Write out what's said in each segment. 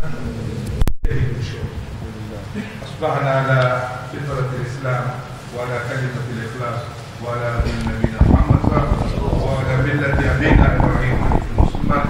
أصبحنا على فطرة الإسلام وعلى كلمة الإخلاص وعلى دين نبينا محمد صلى الله عليه وسلم وعلى ملة أبينا إبراهيم المسلمات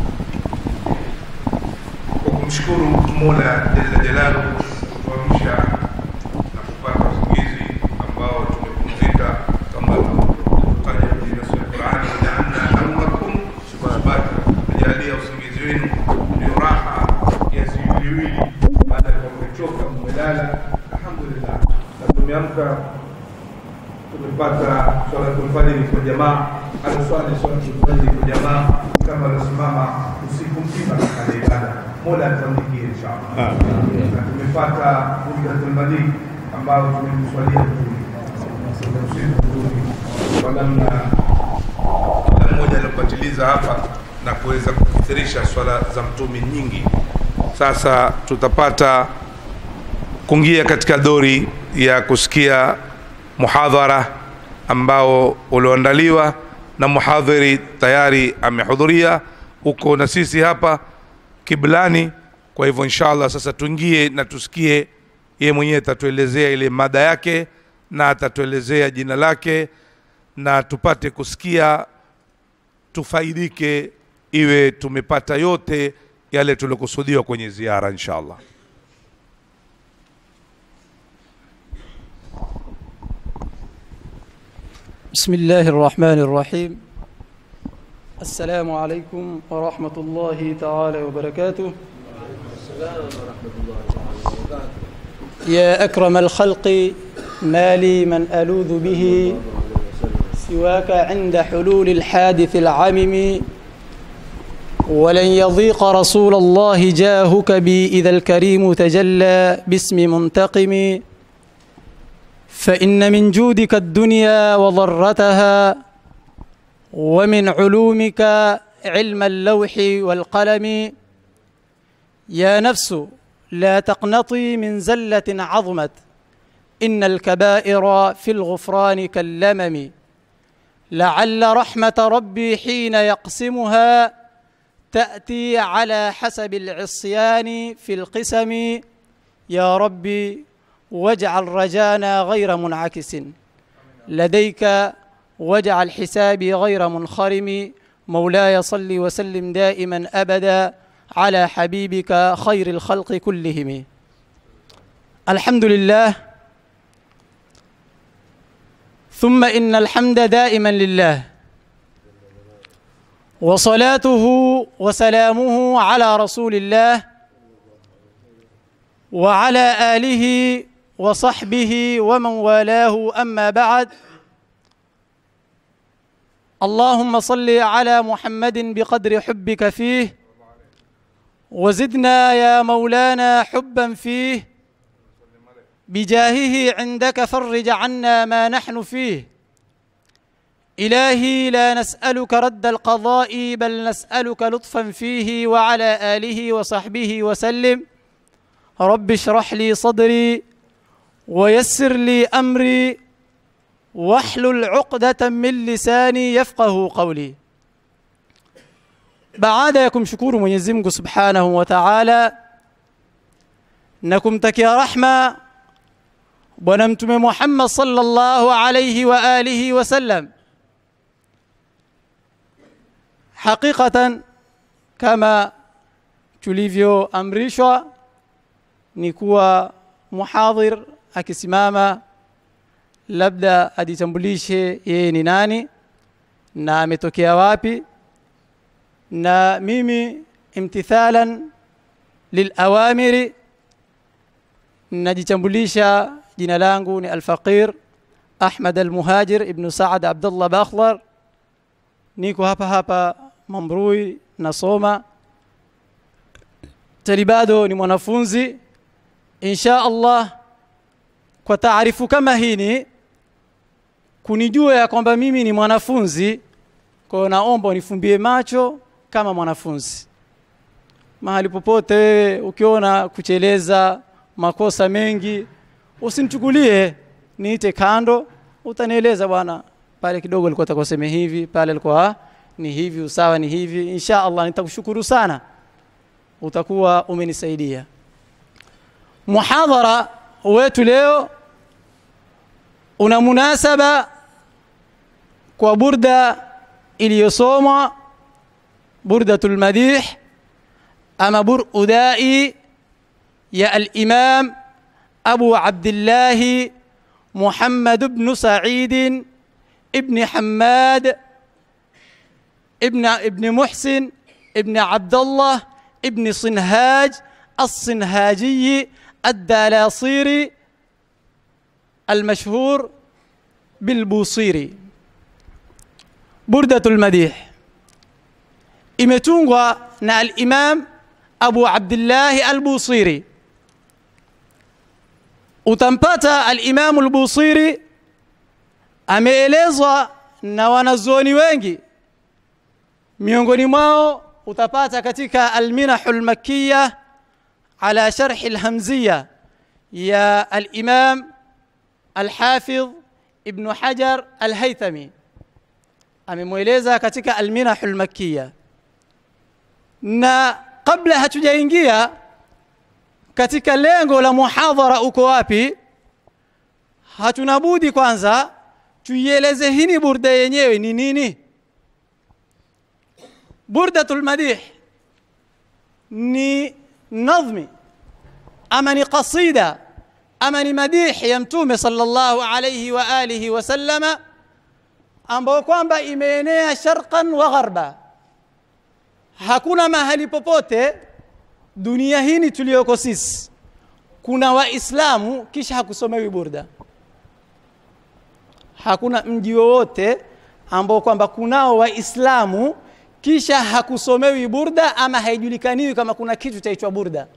وkumshukuru Mola jalla jalaluhu kutuamsha na kupata usingizi ambao tumepumzika kama tulivyotaja kwenye nasi ya Qur'ani, wajaalna naumakum subata, tumejalia usingizi wenu ndio raha kiasi viwili baada ya kuwa mmechoka mmelala. Alhamdulillah, na tumeamka tumepata swalatul fajri kwa jamaa, aluswali swalatul fajri kwa jamaa kama alisimama usiku mzima katika ibada. Mola atuandikie inshallah. Na tumepata umratul madini ambao tumemswalia Mtume usiku mzuri kwa namna kila mmoja alipatiliza hapa na kuweza kukithirisha swala za mtume nyingi. Sasa tutapata kuingia katika dori ya kusikia muhadhara ambao ulioandaliwa na muhadhiri tayari amehudhuria huko na sisi hapa kiblani. Kwa hivyo inshallah, sasa tuingie na tusikie yeye mwenyewe atatuelezea ile mada yake na atatuelezea jina lake na tupate kusikia, tufaidike, iwe tumepata yote yale tuliokusudiwa kwenye ziara inshallah. بسم الله الرحمن الرحيم السلام عليكم ورحمة الله تعالى وبركاته يا أكرم الخلق ما لي من ألوذ به سواك عند حلول الحادث العمم ولن يضيق رسول الله جاهك بي إذا الكريم تجلى باسم منتقم فإن من جودك الدنيا وضرتها ومن علومك علم اللوح والقلم يا نفس لا تقنطي من زلة عظمت إن الكبائر في الغفران كاللمم لعل رحمة ربي حين يقسمها تأتي على حسب العصيان في القسم يا ربي واجعل رجانا غير منعكس لديك واجعل حسابي غير منخرم مولاي صل وسلم دائما ابدا على حبيبك خير الخلق كلهم الحمد لله ثم ان الحمد دائما لله وصلاته وسلامه على رسول الله وعلى اله وصحبه ومن والاه اما بعد اللهم صل على محمد بقدر حبك فيه وزدنا يا مولانا حبا فيه بجاهه عندك فرج عنا ما نحن فيه الهي لا نسالك رد القضاء بل نسالك لطفا فيه وعلى اله وصحبه وسلم رب اشرح لي صدري ويسر لي امري واحلل عقدة من lisani yafqahu qawli. Baada ya kumshukuru Mwenyezi Mungu Subhanahu wa Ta'ala na kumtakia rahma Bwana Mtume Muhammad sallallahu alayhi wa alihi wasallam, hakikatan kama tulivyoamrishwa ni kuwa muhadhir akisimama labda ajitambulishe yeye ni nani na ametokea wapi, na mimi imtithalan lilawamiri najitambulisha. Jina langu ni Alfaqir Ahmad Almuhajir ibnu Saad Abdullah Bakhdar, niko hapa hapa Mamrui, nasoma tali, bado ni mwanafunzi insha Allah. Kwa taarifu kama hini kunijua ya kwamba mimi ni mwanafunzi, kwa hiyo naomba unifumbie macho kama mwanafunzi. Mahali popote wewe ukiona kucheleza makosa mengi, usinichukulie niite kando, utanieleza bwana, pale kidogo alikuwa atakoseme hivi, pale alikuwa ni hivi, usawa ni hivi. Insha Allah nitakushukuru sana utakuwa umenisaidia. Muhadhara wetu leo una munasaba kwa burda iliyosomwa burdatul madih ama bur udai ya al-Imam Abu Abdullah Muhammad ibn Sa'id ibn Hammad ibn ibn Muhsin ibn Abdullah ibn Sinhaj الصنهاجي الدلاصيري المشهور بالبوصيري بردة المديح imetungwa na al-Imam Abu Abdullah al-Busiri utampata al-Imam al-Busiri ameelezwa na wanazuoni wengi miongoni mwao utapata katika al-Minahul Makkiyah على شرح الهمزية يا الإمام الحافظ ابن حجر الهيثمي amemweleza katika alminahul makkiya na kabla hatujaingia katika lengo la muhadhara uko wapi hatuna budi kwanza tuieleze hini burda yenyewe ni nini burdatul madih ni nadhmi ama ni qasida ama ni madih ya mtume sallallahu alayhi wa alihi wasallama ambayo kwamba imeenea sharqan wa gharba hakuna mahali popote dunia hii tuliyoko sisi kuna waislamu kisha hakusomewi burda hakuna mji wowote ambao kwamba kunao waislamu kisha hakusomewi burda ama haijulikaniwi kama kuna kitu chaitwa burda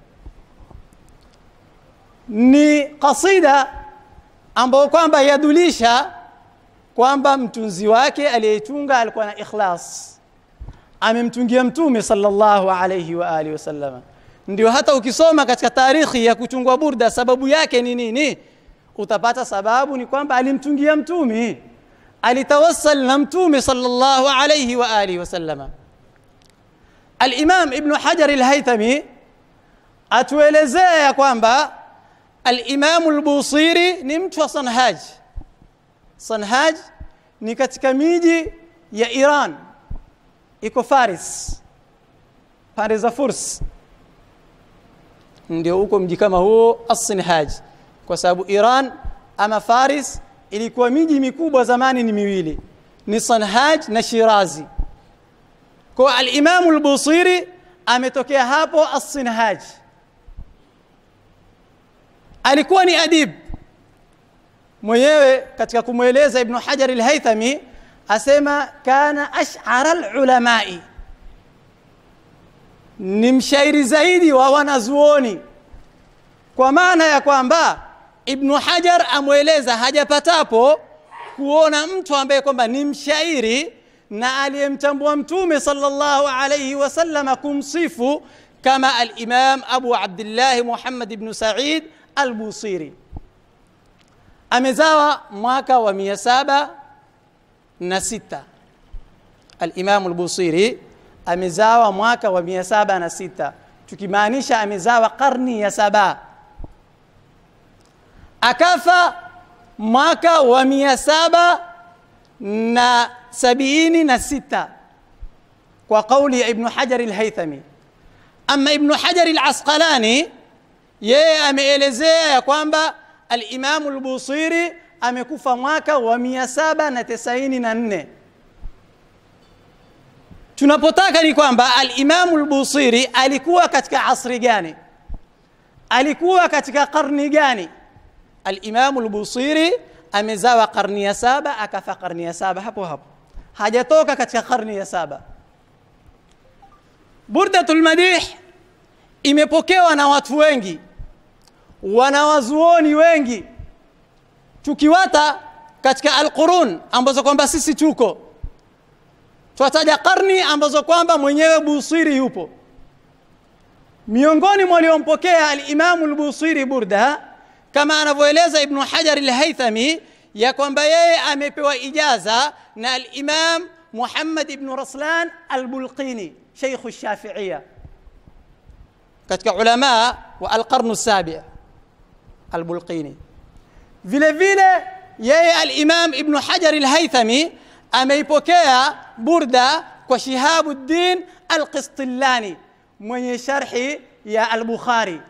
ni kasida ambayo kwamba yadulisha kwamba mtunzi wake aliyeitunga alikuwa na ikhlas amemtungia mtume sallallahu alayhi wa alihi wasallam ndio hata ukisoma katika tarikhi ya kutungwa burda sababu yake ni nini utapata sababu ni kwamba alimtungia mtume alitawassal na mtume sallallahu alayhi wa alihi wasallam Al-Imam Ibn Hajar Al-Haythami atuelezea ya kwamba Al-Imam Al-Busiri ni mtu wa Sanhaj. Sanhaj ni katika miji ya Iran, iko Faris, pande za Furs, ndio huko mji kama huo As-Sinhaj, kwa sababu Iran ama Faris ilikuwa miji mikubwa zamani ni miwili, ni Sanhaj na Shirazi. Kwa al-Imam al-Busiri ametokea hapo As-Sinhaj. Alikuwa ni adib. Mwenyewe katika kumweleza Ibn Hajar al-Haythami asema kana ash'ara al-ulamai. Ni mshairi zaidi wa wanazuoni. Kwa maana ya kwamba Ibn Hajar amweleza hajapatapo kuona mtu ambaye kwamba ni mshairi na aliyemtambua mtume sallallahu alayhi wasallam kumsifu kama al-Imam Abu Abdullah Muhammad ibn Sa'id al-Busiri amezawa mwaka wa 706 al-Imam al-Busiri amezawa mwaka wa 706 tukimaanisha amezawa karni ya saba akafa mwaka wa 700 na sabini na sita kwa kauli ya Ibn Hajar al-Haythami. Ama Ibn Hajar al-Asqalani yeye ameelezea ya kwamba al-Imam al-Busiri amekufa mwaka wa 794. Tunapotaka ni kwamba al-Imam al-Busiri alikuwa katika asri gani? Alikuwa katika karni gani? Al-Imam al-Busiri amezawa karni ya saba akafa karni ya saba hapo hapo hajatoka katika karni ya saba burdatul madih imepokewa na watu wengi wanawazuoni wengi tukiwata katika alqurun ambazo kwamba sisi tuko twataja karni ambazo kwamba mwenyewe busiri yupo miongoni mwa waliompokea alimamu lbusiri burda kama anavyoeleza ibnu hajar lhaithami ya kwamba yeye amepewa ijaza na alimam muhammad ibnu raslan albulqini sheikhu shafiia katika ulama wa alqarnu sabi albulqini vile vile yeye alimam ibnu hajar alhaithami ameipokea burda kwa shihabuddin alqistillani mwenye sharhi ya albukhari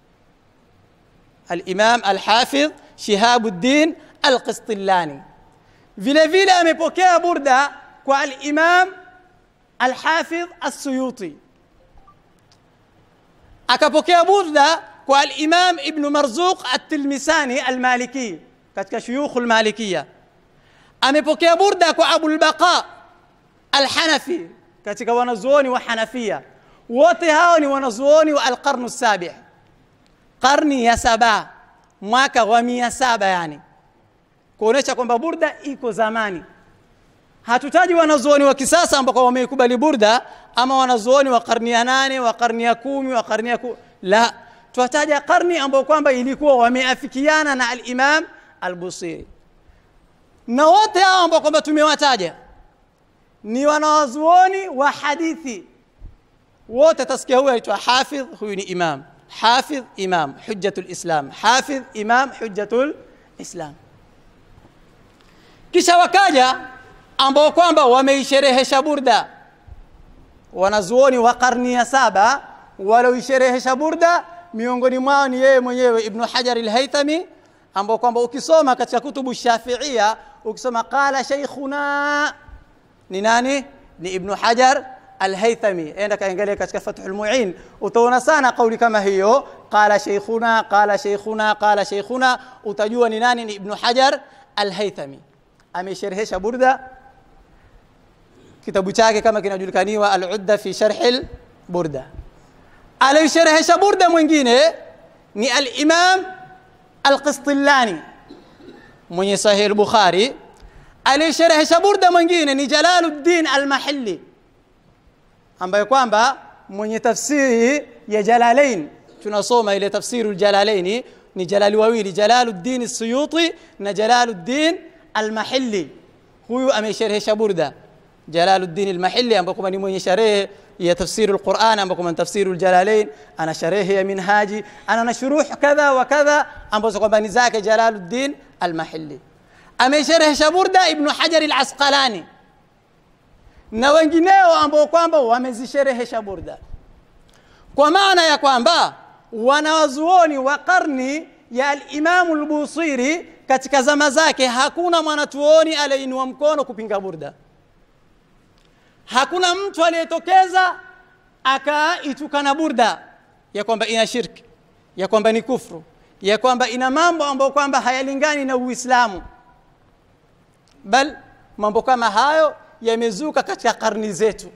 alimam alhafidh shihabuddin alqistillani vile vile amepokea burda kwa alimam alhafidh assuyuti akapokea burda kwa alimam ibnu marzuq at-tilmisani almaliki katika shuyukhu almalikiya amepokea burda kwa abulbaqa alhanafi katika wanazuoni wa hanafia wote hao ni wanazuoni wa alqarnu sabi qarni ya saba mwaka wa mia saba yani kuonesha kwamba burda iko zamani hatutaji wanazuoni wa kisasa ambao wameikubali burda ama wanazuoni wa karni ya nane wa karni ya kumi wa karni ya ku... la twataja karni ambao kwamba ilikuwa wameafikiana na alimam albusiri na wote hao ambao kwamba tumewataja ni wanawazuoni wa hadithi wote tasikia huyu aitwa hafidh huyu ni imam hafidh imam hujjatul islam hafidh imam hujjatul islam kisha wakaja ambao kwamba wameisherehesha burda wanazuoni wa karni ya saba walioisherehesha burda miongoni mwao ni yeye mwenyewe ibnu hajar alhaithami ambao kwamba ukisoma katika kutubu shafiia ukisoma qala sheikhuna ni nani ni ibnu hajar alhaithami enda kaangalia katika fathul muin utaona sana kauli kama hiyo qala sheikhuna qala sheikhuna qala sheikhuna utajua ni nani ni ibnu hajar alhaithami amesherehesha burda kitabu chake kama kinajulikaniwa al-udda fi sharh burda aliyosherehesha burda mwingine ni al-imam al-qistillani mwenye sahih al-bukhari aliyosherehesha burda mwingine ni jalaluddin al-mahalli ambaye kwamba mwenye tafsiri ya jalalain tunasoma ile tafsiru jalalaini ni jalali wawili jalaluddin as-suyuti na jalaluddin al-mahalli huyu amesherehesha burda jalaluddin al-mahalli ambako ni mwenye sharehe ya tafsiri al-Qur'an ambako ni tafsiri al-jalalain ana sharehe ya minhaji ana na shuruh kadha wa kadha ambazo kwamba ni zake jalaluddin al-mahalli amesherehesha burda ibn hajar al-asqalani na wengineo ambao kwamba wamezisherehesha burda kwa maana ya kwamba wanawazuoni wa karni ya al-Imam al-Busiri katika zama zake hakuna mwanatuoni aliyeinua mkono kupinga burda hakuna mtu aliyetokeza akaitukana burda ya kwamba ina shirki ya kwamba ni kufru ya kwamba ina mambo ambayo kwamba hayalingani na Uislamu bal mambo kama hayo yamezuka katika karni zetu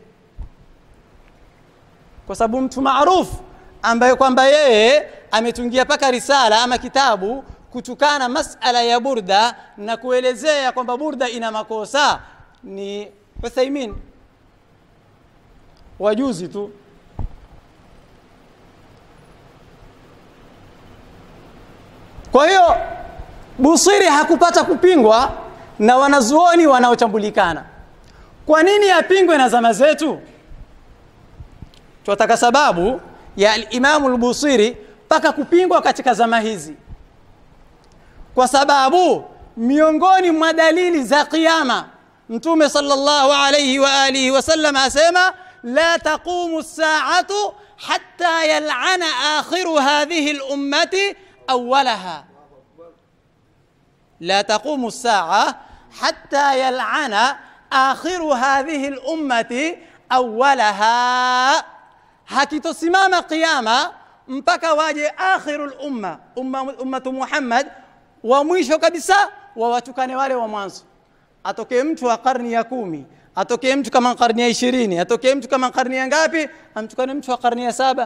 kwa sababu mtu maarufu ambaye kwamba yeye ametungia paka risala ama kitabu kutukana masala ya burda na kuelezea kwamba burda ina makosa ni Uthaimin wajuzi tu kwa hiyo Busiri hakupata kupingwa na wanazuoni wanaochambulikana kwa nini apingwe na zama zetu tunataka sababu ya al-Imam al-Busiri mpaka kupingwa katika zama hizi kwa sababu miongoni mwa dalili za kiyama mtume sallallahu alayhi wa alihi wasallam asema la taqumu as-sa'atu hatta yal'ana akhiru hadhihi al-ummati awwalaha la taqumu as-sa'a hatta yal'ana akhiru hadhihi al-ummati awwalaha hakitosimama kiyama mpaka waje akhirul umma umma ummatu Muhammad wa mwisho kabisa wawatukane wale wa mwanzo atokee mtu wa karni ya kumi atokee mtu kama karni ya ishirini atokee mtu kama karni ya ngapi amtukane mtu wa karni ya saba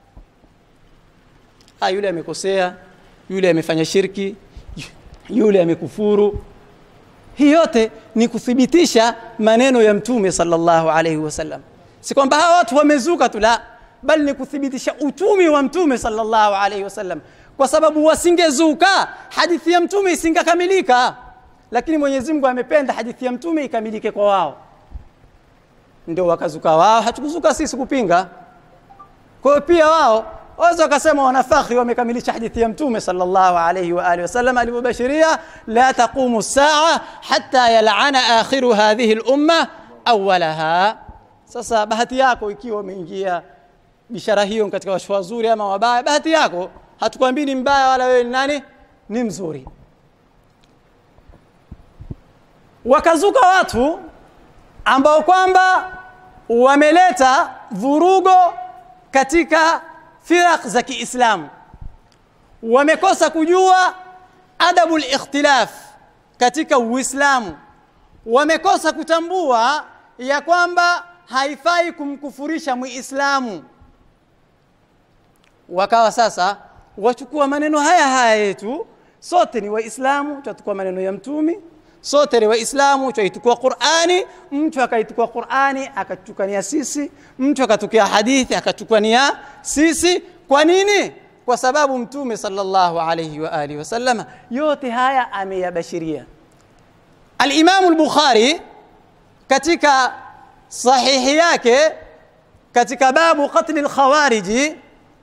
ha yule amekosea yule amefanya shirki yule amekufuru hii yote ni kuthibitisha maneno ya mtume sallallahu alaihi wasallam si kwamba hawa watu wamezuka tu la bali ni kuthibitisha utumi wa mtume sallallahu alaihi wasallam kwa sababu wasingezuka hadithi ya mtume isingekamilika lakini Mwenyezi Mungu amependa hadithi ya mtume ikamilike kwa wao ndio wakazuka wao hatukuzuka sisi kupinga kwa hiyo pia wao waweza wakasema wanafakhri wamekamilisha hadithi ya mtume sallallahu alayhi wa alihi wasallam alivyobashiria la taqumu saa hatta yal'ana akhiru hadhihi al-umma awwalaha sasa bahati yako ikiwa umeingia bishara hiyo katika watu wazuri ama wabaya bahati yako hatukwambii ni mbaya wala wewe ni nani ni mzuri wakazuka watu ambao kwamba wameleta vurugo katika firaq za Kiislamu wamekosa kujua adabu al-ikhtilaf katika Uislamu wamekosa kutambua ya kwamba haifai kumkufurisha Muislamu wakawa sasa wachukua maneno haya haya yetu sote ni waislamu tutachukua maneno ya mtumi sote ni waislamu tutaitukua qurani mtu akaitukua qurani akatukania sisi mtu akatukia hadithi akatukania sisi kwa nini kwa sababu mtume sallallahu alayhi wa alihi wasallam yote haya ameyabashiria al-Imam al-Bukhari katika sahihi yake katika babu qatl al-khawariji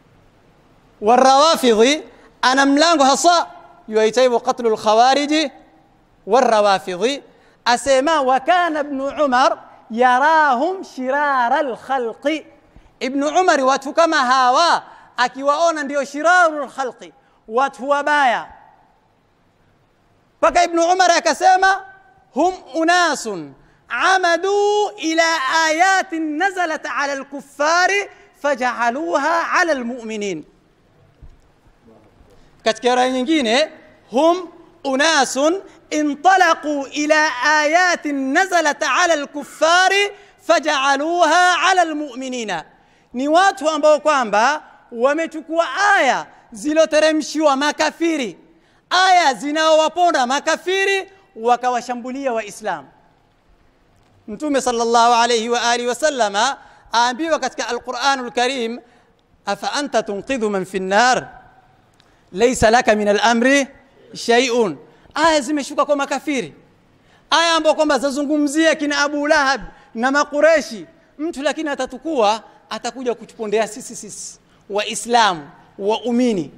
والروافض أنا ملانغو هصا يويتيب قتل الخوارج والروافض أسيما وكان ابن عمر يراهم شرار الخلق ابن عمر watu kama hawa akiwaona ndio shirarul khalqi watu wabaya mpaka ibnu umar akasema hum unasun amadu ila ayatin nazalat ala alkuffari fajaaluha ala almuminin katika rai nyingine hum unasun انطلقوا إلى آيات نزلت على الكفار فجعلوها على المؤمنين ni watu ambao kwamba wamechukua aya ziloteremshiwa makafiri aya zinaowaponda makafiri wakawashambulia waislamu mtume sallallahu alayhi wa alihi wasallama aambiwa katika alquranul karim afa anta tunqidhu man fi nnar laysa laka min al-amri shay'un aya zimeshuka kwa makafiri aya ambayo kwamba zazungumzia kina Abu Lahab na makureshi mtu lakini atatukua atakuja kutupondea sisi sisi waislamu waumini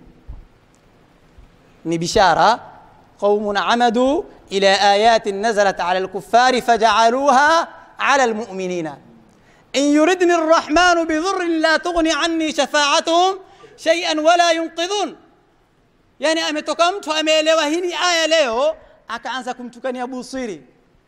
ni bishara qaumun amadu ila ayatin nazalat ala alkuffari faja'aluha ala almu'minina in yuridni arrahmanu bidhurrin la tughni anni shafa'atuhum shay'an wala yunqidhun yani ametoka mtu ameelewa hili aya leo akaanza kumtukania busiri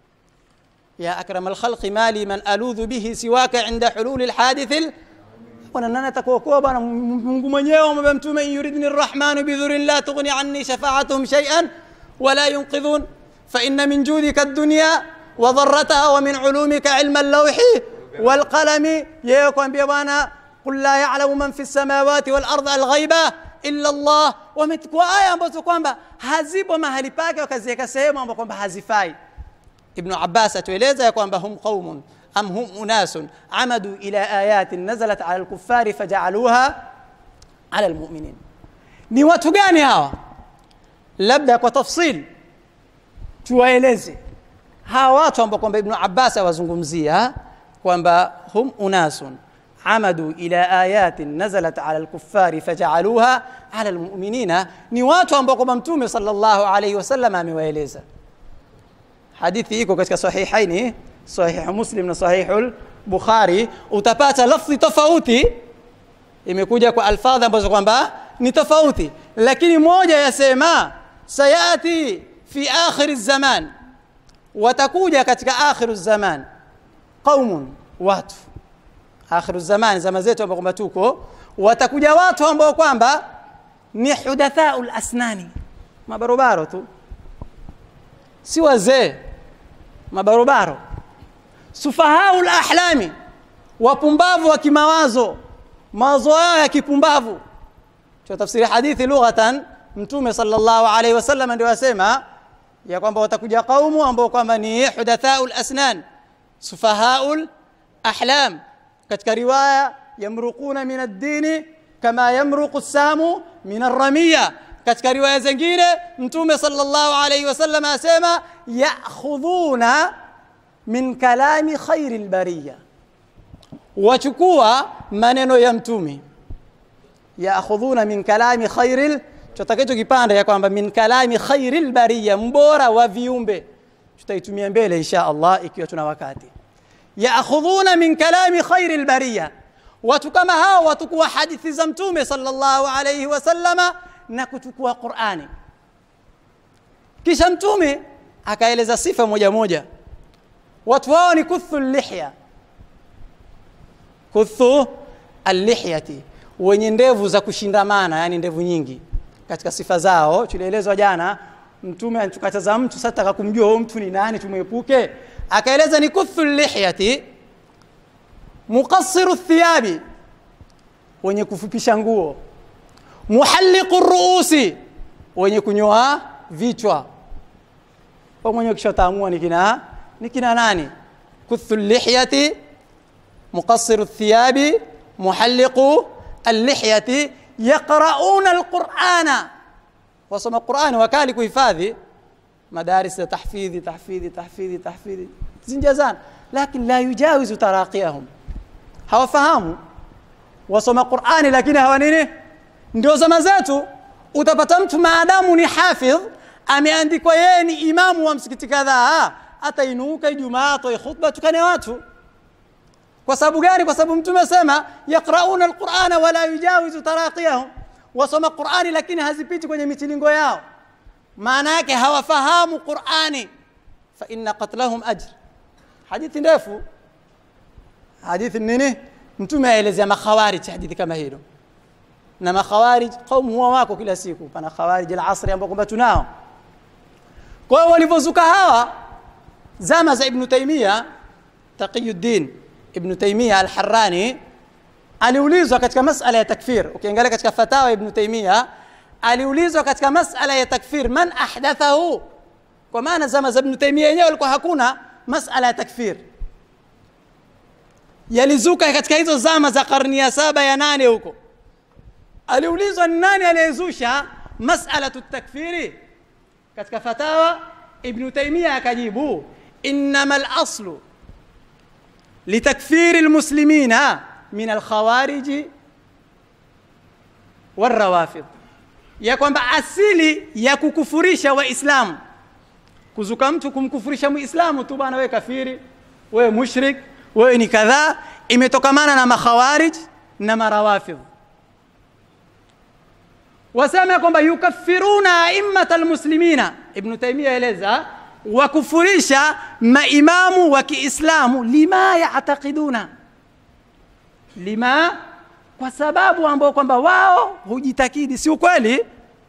ya akram alkhalqi mali man aludhu bihi siwaka inda hulul alhadith bwana nani atakuokoa bwana Mungu mwenyewe amwambia mtume yuridni arrahmanu bidhurin la tughni anni shafa'atuhum shay'an wala yunqidhun fa inna min judika ad-dunya wa dharrataha wa min ulumika ilma al-lawhi wal qalami yeye kwambia bwana qul la ya'lamu man fi as-samawati wal ardi al-ghaiba illa Allah wamechukua aya ambazo kwamba hazipo mahali pake wakaziweka sehemu ambapo kwamba hazifai Ibn Abbas atueleza ya kwamba hum qaumun am hum unasun amadu ila ayatin nazalat ala al-kuffari faja'aluha ala al-mu'minin ni watu gani hawa labda kwa tafsil tuwaeleze hawa watu ambao kwamba Ibn Abbas awazungumzia kwamba hum unasun عمدوا إلى آيات نزلت على الكفار فجعلوها على المؤمنين ni watu ambao kwamba mtume sallallahu alayhi wasallam amewaeleza hadithi iko katika sahihaini sahih muslim na sahihul bukhari utapata lafzi tofauti imekuja kwa alfadha ambazo kwamba ni tofauti lakini moja yasema sayati fi akhir zaman watakuja katika akhiru zaman qaumun watu akhiru zaman zama zetu ambao kwamba tuko watakuja watu ambao kwamba ni hudathaul asnani mabarobaro tu si wazee mabarobaro sufahaul ahlami wapumbavu wa kimawazo mawazo yao ya kipumbavu kwa tafsiri hadithi lughatan mtume sallallahu alaihi wasallam ndio asema ya kwamba watakuja kaumu ambao kwamba ni hudathaul asnan sufahaul ahlam katika riwaya yamruquna min ad-dini kama yamruqu samu min ar-ramiya katika riwaya zingine mtume sallallahu alayhi wasallam asema ya'khudhuna min kalami khairil bariya wachukua maneno ya mtume yaakhudhuna min kalami khairil tutakacho kipanda ya kwamba min kalami khairil bariya mbora wa viumbe tutaitumia mbele insha Allah ikiwa tuna wakati yaakhudhuna min kalami khairil bariya watu kama hao watukua hadithi za mtume sallallahu alayhi wasallama na kuchukua Qur'ani kisha mtume akaeleza sifa moja moja watu wao ni kuthu lihya kuthu allihyati wenye ndevu za kushindamana yani ndevu nyingi katika sifa zao tulielezwa jana mtume anachukataza mtu sasa taka kumjua huyo mtu ni nani tumwepuke akaeleza ni kuthu lihyati muqassiru thiyabi wenye kufupisha nguo muhalliqu ruusi wenye kunyoa vichwa kwa mwenye kishotaamua ni kina ni kina nani kuthu lihyati muqassiru thiyabi muhalliqu اللحية يقرؤون القرآن وصم القرآن وكالي كهفاذي مدارس تحفيظي تحفيظي تحفيظي تحفيظي زنجزان لكن لا يجاوز تراقيهم هوا فهموا wasoma qurani lakini hawa nini ndio zama zetu utapata mtu maadamu ni hafidh ameandikwa yeye ni imamu wa msikiti kadhaa atainuka ijumaa atoe khutba tukane watu kwa sababu gani kwa sababu mtume asema yaqrauna alqurana wala yujawizu taraqiyahum wasoma qurani lakini hazipiti kwenye mitilingo yao maana yake hawafahamu qurani fa inna qatlahum ajr hadithi ndefu hadithi nini mtume aelezea makhawarij hadithi kama hilo na makhawarij kaumu huwa wako kila siku pana khawarij al-asri ambao kwamba tunao kwa hiyo walivyozuka hawa zama za ibn taymiya taqiyuddin ibn taymiya al-harrani aliulizwa katika masala ya takfir ukiangalia katika fatawa ibn taymiya aliulizwa katika masala ya takfir man ahdathahu kwa maana zama za ibn taymiya yenyewe walikuwa hakuna masala ya takfir yalizuka katika hizo zama za karni ya saba ya nane huko aliulizwa ni nani aliyezusha masalatu takfiri katika fatawa ibnu taimia akajibu innama laslu litakfiri lmuslimina min alkhawariji walrawafid ya kwamba asili ya kukufurisha waislamu kuzuka mtu kumkufurisha muislamu tu bwana wewe kafiri wewe mushrik wewe ni kadhaa imetokamana na makhawarij na marawafidh wasema kwamba yukaffiruna aimmata almuslimina ibnu taimia eleza wakufurisha maimamu wa kiislamu lima yataqiduna lima kwa sababu ambao kwamba wao hujitakidi si ukweli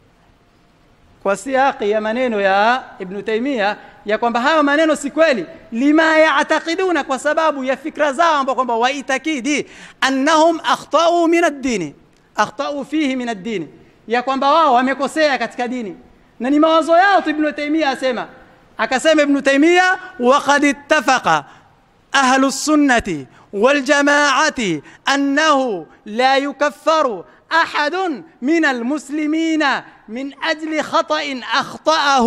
kwa siaki ya maneno ya ibnu taimia ya kwamba hayo maneno si kweli lima yataqiduna kwa sababu ya fikra zao ambao kwamba waitakidi annahum akhtau min ad-dini akhtau fihi min ad-dini ya kwamba wao wamekosea katika dini na ni mawazo yao tu ibnu taimia asema akasema ibnu taimia waqad ittafaqa ahlu sunnati والجماعة أنه لا يكفر أحد من المسلمين من أجل خطأ أخطأه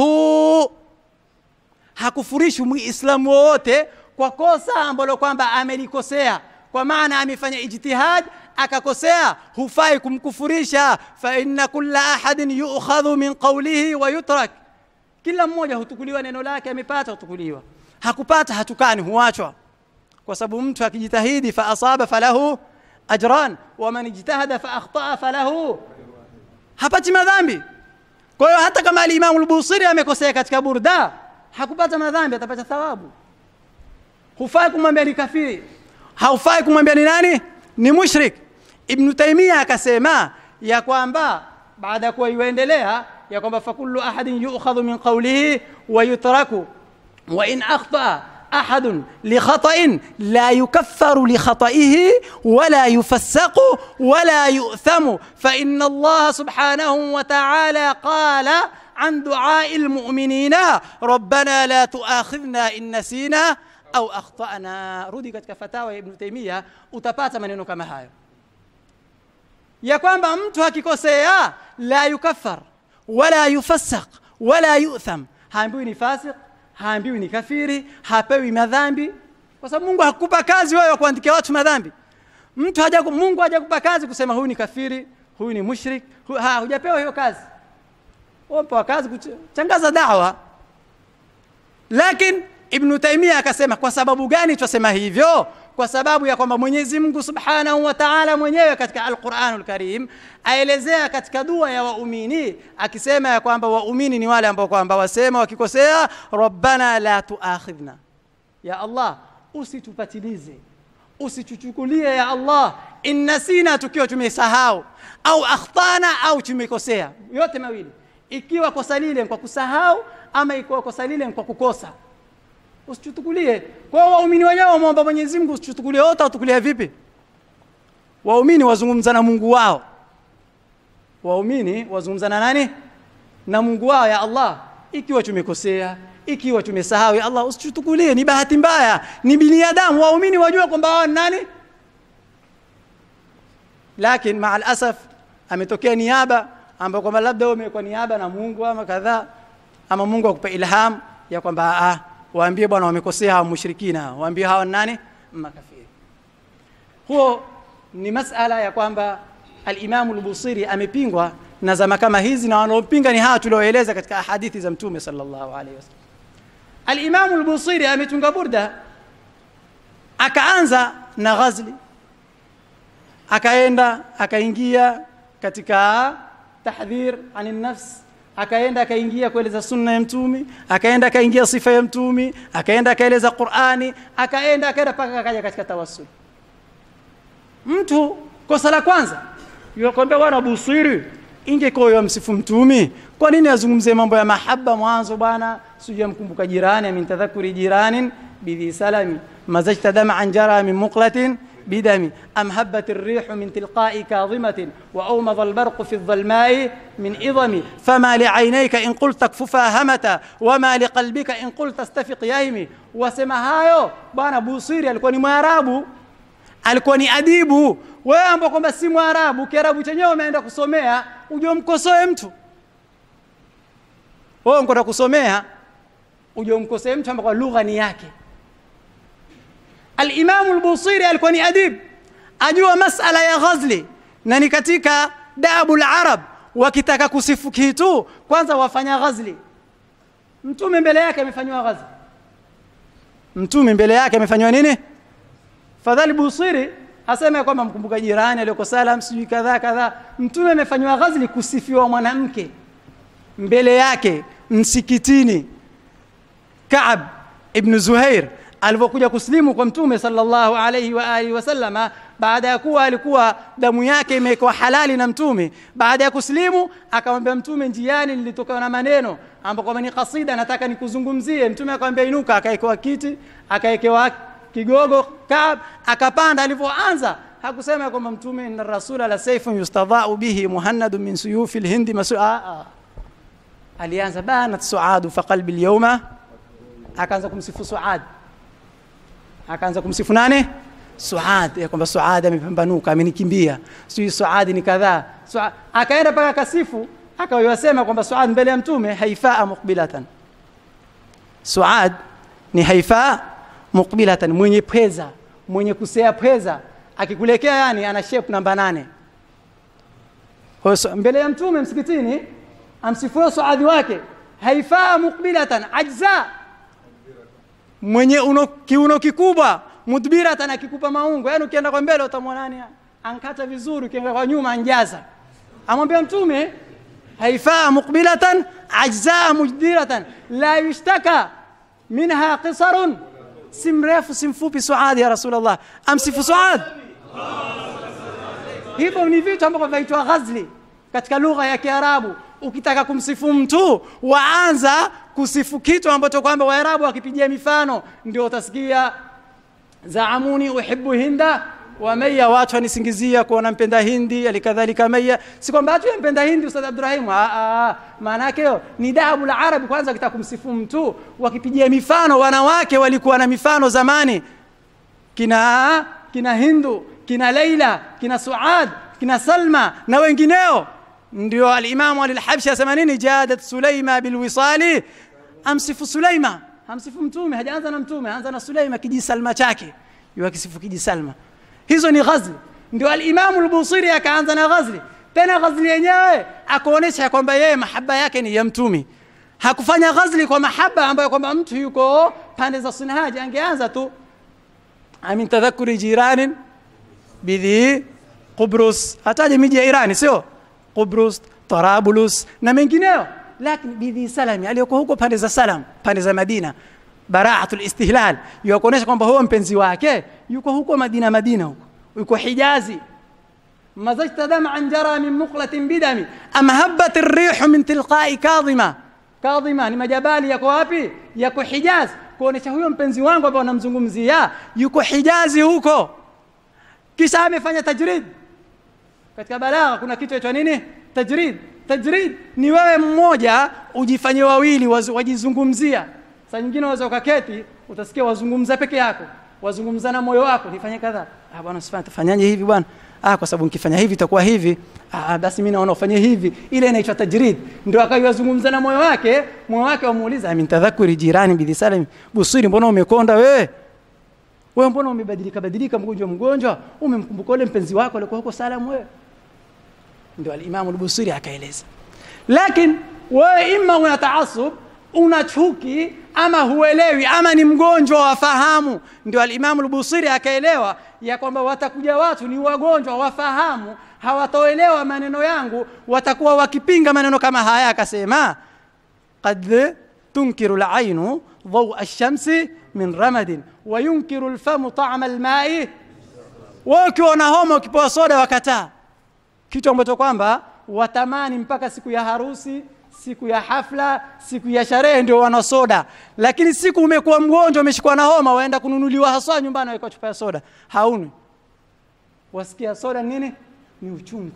hakufurishi muislamu wowote kwa kosa ambalo kwamba amelikosea kwa maana amefanya ijtihad akakosea hufai kumkufurisha fa inna kulla ahadin yu'khadhu min qawlihi wa yutrak kila mmoja hutukuliwa neno lake amepata hutukuliwa hakupata hatukani huachwa kwa sababu mtu akijitahidi fa asaba falahu ajran wa man ijtahada fa akhtaa falahu hapati madhambi kwa hiyo hata kama al-Imam al-Busiri amekosea katika burda hakupata madhambi atapata thawabu hufai kumwambia ni kafiri haufai kumwambia ni nani ni mushrik ibn taimia akasema ya kwamba baada ya kuwa yuendelea ya kwamba fakullu ahadin yu'khadhu min qawlihi wa yutraku wa in akhta أحد لخطأ لا يكفر لخطئه ولا يفسق ولا يؤثم فإن الله سبحانه وتعالى قال عن دعاء المؤمنين ربنا لا تؤاخذنا إن نسينا أو أخطأنا rudi katika fatawa ya Ibn Taymiyyah utapata maneno kama hayo ya kwamba mtu akikosea la yukaffar wala yufassaq wala yu'tham haambiwi ni fasik haambiwi ni kafiri hapewi madhambi kwa sababu Mungu hakupa kazi wewe kuandikia watu madhambi mtu haja Mungu hajakupa kazi kusema huyu ni kafiri huyu ni mushrik hu, ha hujapewa hiyo kazi umepewa kazi kutangaza dawa lakini ibnu taimia akasema kwa sababu gani twasema hivyo kwa sababu ya kwamba mwenyezi mungu subhanahu wa taala mwenyewe katika alquranu lkarim aelezea katika dua ya waumini akisema ya kwamba waumini ni wale ambao kwamba wasema wakikosea rabbana la tuakhidhna ya allah usitupatilize usituchukulie ya allah innasina tukiwa tumesahau au akhtana au tumekosea yote mawili ikiwa kosa lile kwa kusahau ama ikiwa kosa lile kwa kukosa usichukulie kwa waumini wenyewe wamwomba Mwenyezi Mungu usichukulie wote watukulia vipi waumini wazungumza na Mungu wao waumini wazungumza na nani na Mungu wao ya Allah ikiwa tumekosea ikiwa tumesahau ya Allah usichukulie ni bahati mbaya ni binadamu waumini wajua kwamba wao nani lakini maa alasaf ametokea niaba ambayo kwamba labda wewe umekuwa niaba na Mungu ama kadhaa ama Mungu akupa ilham ya kwamba ah waambie bwana wamekosea hawa mushrikina waambie hawa nani makafiri huo ni masala ya kwamba alimamu lbusiri amepingwa na zama kama hizi na wanaopinga ni hawa tulioeleza katika ahadithi za mtume sallallahu alaihi wasallam alimamu lbusiri ametunga burda akaanza na ghazli akaenda akaingia katika tahdhir ani nafs akaenda akaingia kueleza sunna ya mtumi akaenda akaingia sifa ya mtumi akaenda akaeleza qurani akaenda akaenda mpaka akaja katika tawassul mtu kosa la kwanza yukwambia bwana busiri ingekuwa yamsifu mtumi kwa nini azungumzie mambo ya mahaba mwanzo bwana sijui amkumbuka jirani min tadhakuri jiranin bidhi salami mazajta daman jara min muqlatin بدم أم هبت الريح من تلقاء كاظمة وأومض البرق في الظلماء من إظم فما لعينيك إن قلت اكففا همة وما لقلبك إن قلت استفق يهمي وسما hayo bwana busiri alikuwa ni mwarabu alikuwa ni adibu wewe ambao kwamba si mwarabu kiarabu chenyewe umeenda kusomea uje umkosoe mtu wewe unakwenda kusomea uje umkosoe mtu ambao lugha ni yake Al-Imamu al-Busiri alikuwa ni adib, ajua masala ya ghazli na ni katika dabu al-Arab, wakitaka kusifu kitu kwanza wafanya ghazli. Mtume mbele yake amefanywa ghazli, mtume mbele yake amefanywa nini? Fadhali Busiri asema kwamba mkumbuka jirani aliyoko salam, sijui kadhaa kadhaa. Mtume amefanywa ghazli kusifiwa mwanamke mbele yake msikitini. Kaab ibn Zuhair alivyokuja kuslimu kwa mtume sallallahu alayhi wa alihi wasallama baada ya kuwa alikuwa damu yake imekuwa halali na mtume baada ya kuslimu akamwambia mtume njiani nilitokana na maneno ambapo ni kasida nataka nikuzungumzie mtume akamwambia inuka akaekewa kiti akaekewa kigogo Kaab akapanda alivyoanza hakusema kwamba mtume inna rasula la sayfun yustadha'u bihi muhannadun min suyufi alhindi masu alianza banat suadu fa qalbi alyawma akaanza kumsifu suad akaanza kumsifu nani Suad ya kwamba Suad amepambanuka amenikimbia sijui Suad ni kadhaa Suad akaenda mpaka akasifu akawasema kwamba Suad mbele ya mtume haifaa muqbilatan Suad ni haifaa muqbilatan mwenye pweza mwenye kusea pweza akikulekea yani ana shape namba nane kwa hiyo mbele ya mtume msikitini amsifue Suadi wake haifaa muqbilatan ajza mwenye uno, kiuno kikubwa mudbiratan akikupa maungo yani ukienda kwa mbele utamwona nani ankata vizuri ukienda kwa nyuma anjaza amwambia mtume haifaa muqbilatan ajzaa mujdiratan la yushtaka minha qisarun si mrefu si mfupi suadi ya rasulullah amsifu suad hivyo ni vitu ambavyo vinaitwa ghazli katika lugha ya kiarabu ukitaka kumsifu mtu waanza kusifu kitu ambacho kwamba waarabu wakipigia mifano ndio utasikia zaamuni uhibbu hinda wa maya watu wanisingizia kuwa nampenda hindi alikadhalika maya si kwamba watu yampenda hindi ustadh abdurahim maana yake ni dabu la arabi kwanza kitaka kumsifu mtu wakipigia mifano wanawake walikuwa na mifano zamani kina kina hindu kina leila kina suad kina salma na wengineo ndio alimamu alilhabshi asema nini jadat sulaima bilwisali amsifu sulaima amsifu mtume hajaanza na mtume anza na sulaima kijisalma chake yuakisifu kijisalma hizo ni ghazli ndio alimamu lbusiri akaanza na ghazli tena ghazli yenyewe akuonesha kwamba yeye mahaba yake ni ya mtumi hakufanya ghazli kwa mahaba ambayo kwamba mtu yuko pande za sunhaji angeanza tu amin tadhakuri jiranin bidhi Qubrus, hataje miji ya Irani sio? Qubrus, Tarabulus na mengineyo, lakini bidhi Salami aliyoko huko pande za Salam, pande za Madina, baraatul istihlal, yukuonesha kwamba huyo mpenzi wake yuko huko Madina, Madina huko yuko Hijazi. مزجت دمعا جرى من مقلة بدم أم هبت الريح من تلقاء كاظمة كاظمة ni majabali yako wapi yako Hijaz kuonesha huyo mpenzi wangu ambao namzungumzia yuko Hijazi huko kisha amefanya tajrid katika balagha kuna kitu cha nini tajrid tajrid ni wewe mmoja ujifanye wawili wajizungumzia saa nyingine waweza ukaketi utasikia wazungumza peke yako wazungumza na moyo wako nifanye kadha ah bwana usifanye tafanyaje hivi bwana ah kwa sababu nikifanya hivi itakuwa hivi ah basi mimi naona ufanye hivi ile inaitwa tajrid ndio akayozungumza na moyo wake moyo wake wamuuliza min tadhakuri jirani bidhi salam busiri mbona umekonda wewe wewe mbona umebadilika badilika mgonjwa mgonjwa umemkumbuka ule mpenzi wako alikuwa huko salam wewe ndio al-Imam al-Busiri akaeleza lakini wewe imma una taasub una chuki ama huelewi ama ni mgonjwa wafahamu ndio al-Imam al-Busiri akaelewa ya kwamba watakuja watu ni wagonjwa wafahamu hawatoelewa maneno yangu watakuwa wakipinga maneno kama haya akasema qad tunkiru al-ainu ضوء الشمس من رمد وينكر الفم طعم الماء wakiona homa ukipewa soda wakataa kitu ambacho kwamba watamani mpaka siku ya harusi siku ya hafla siku ya sherehe ndio wana soda lakini siku umekuwa mgonjwa umeshikwa na homa waenda kununuliwa haswa nyumbani waweka chupa ya soda hauni wasikia soda nini ni uchungu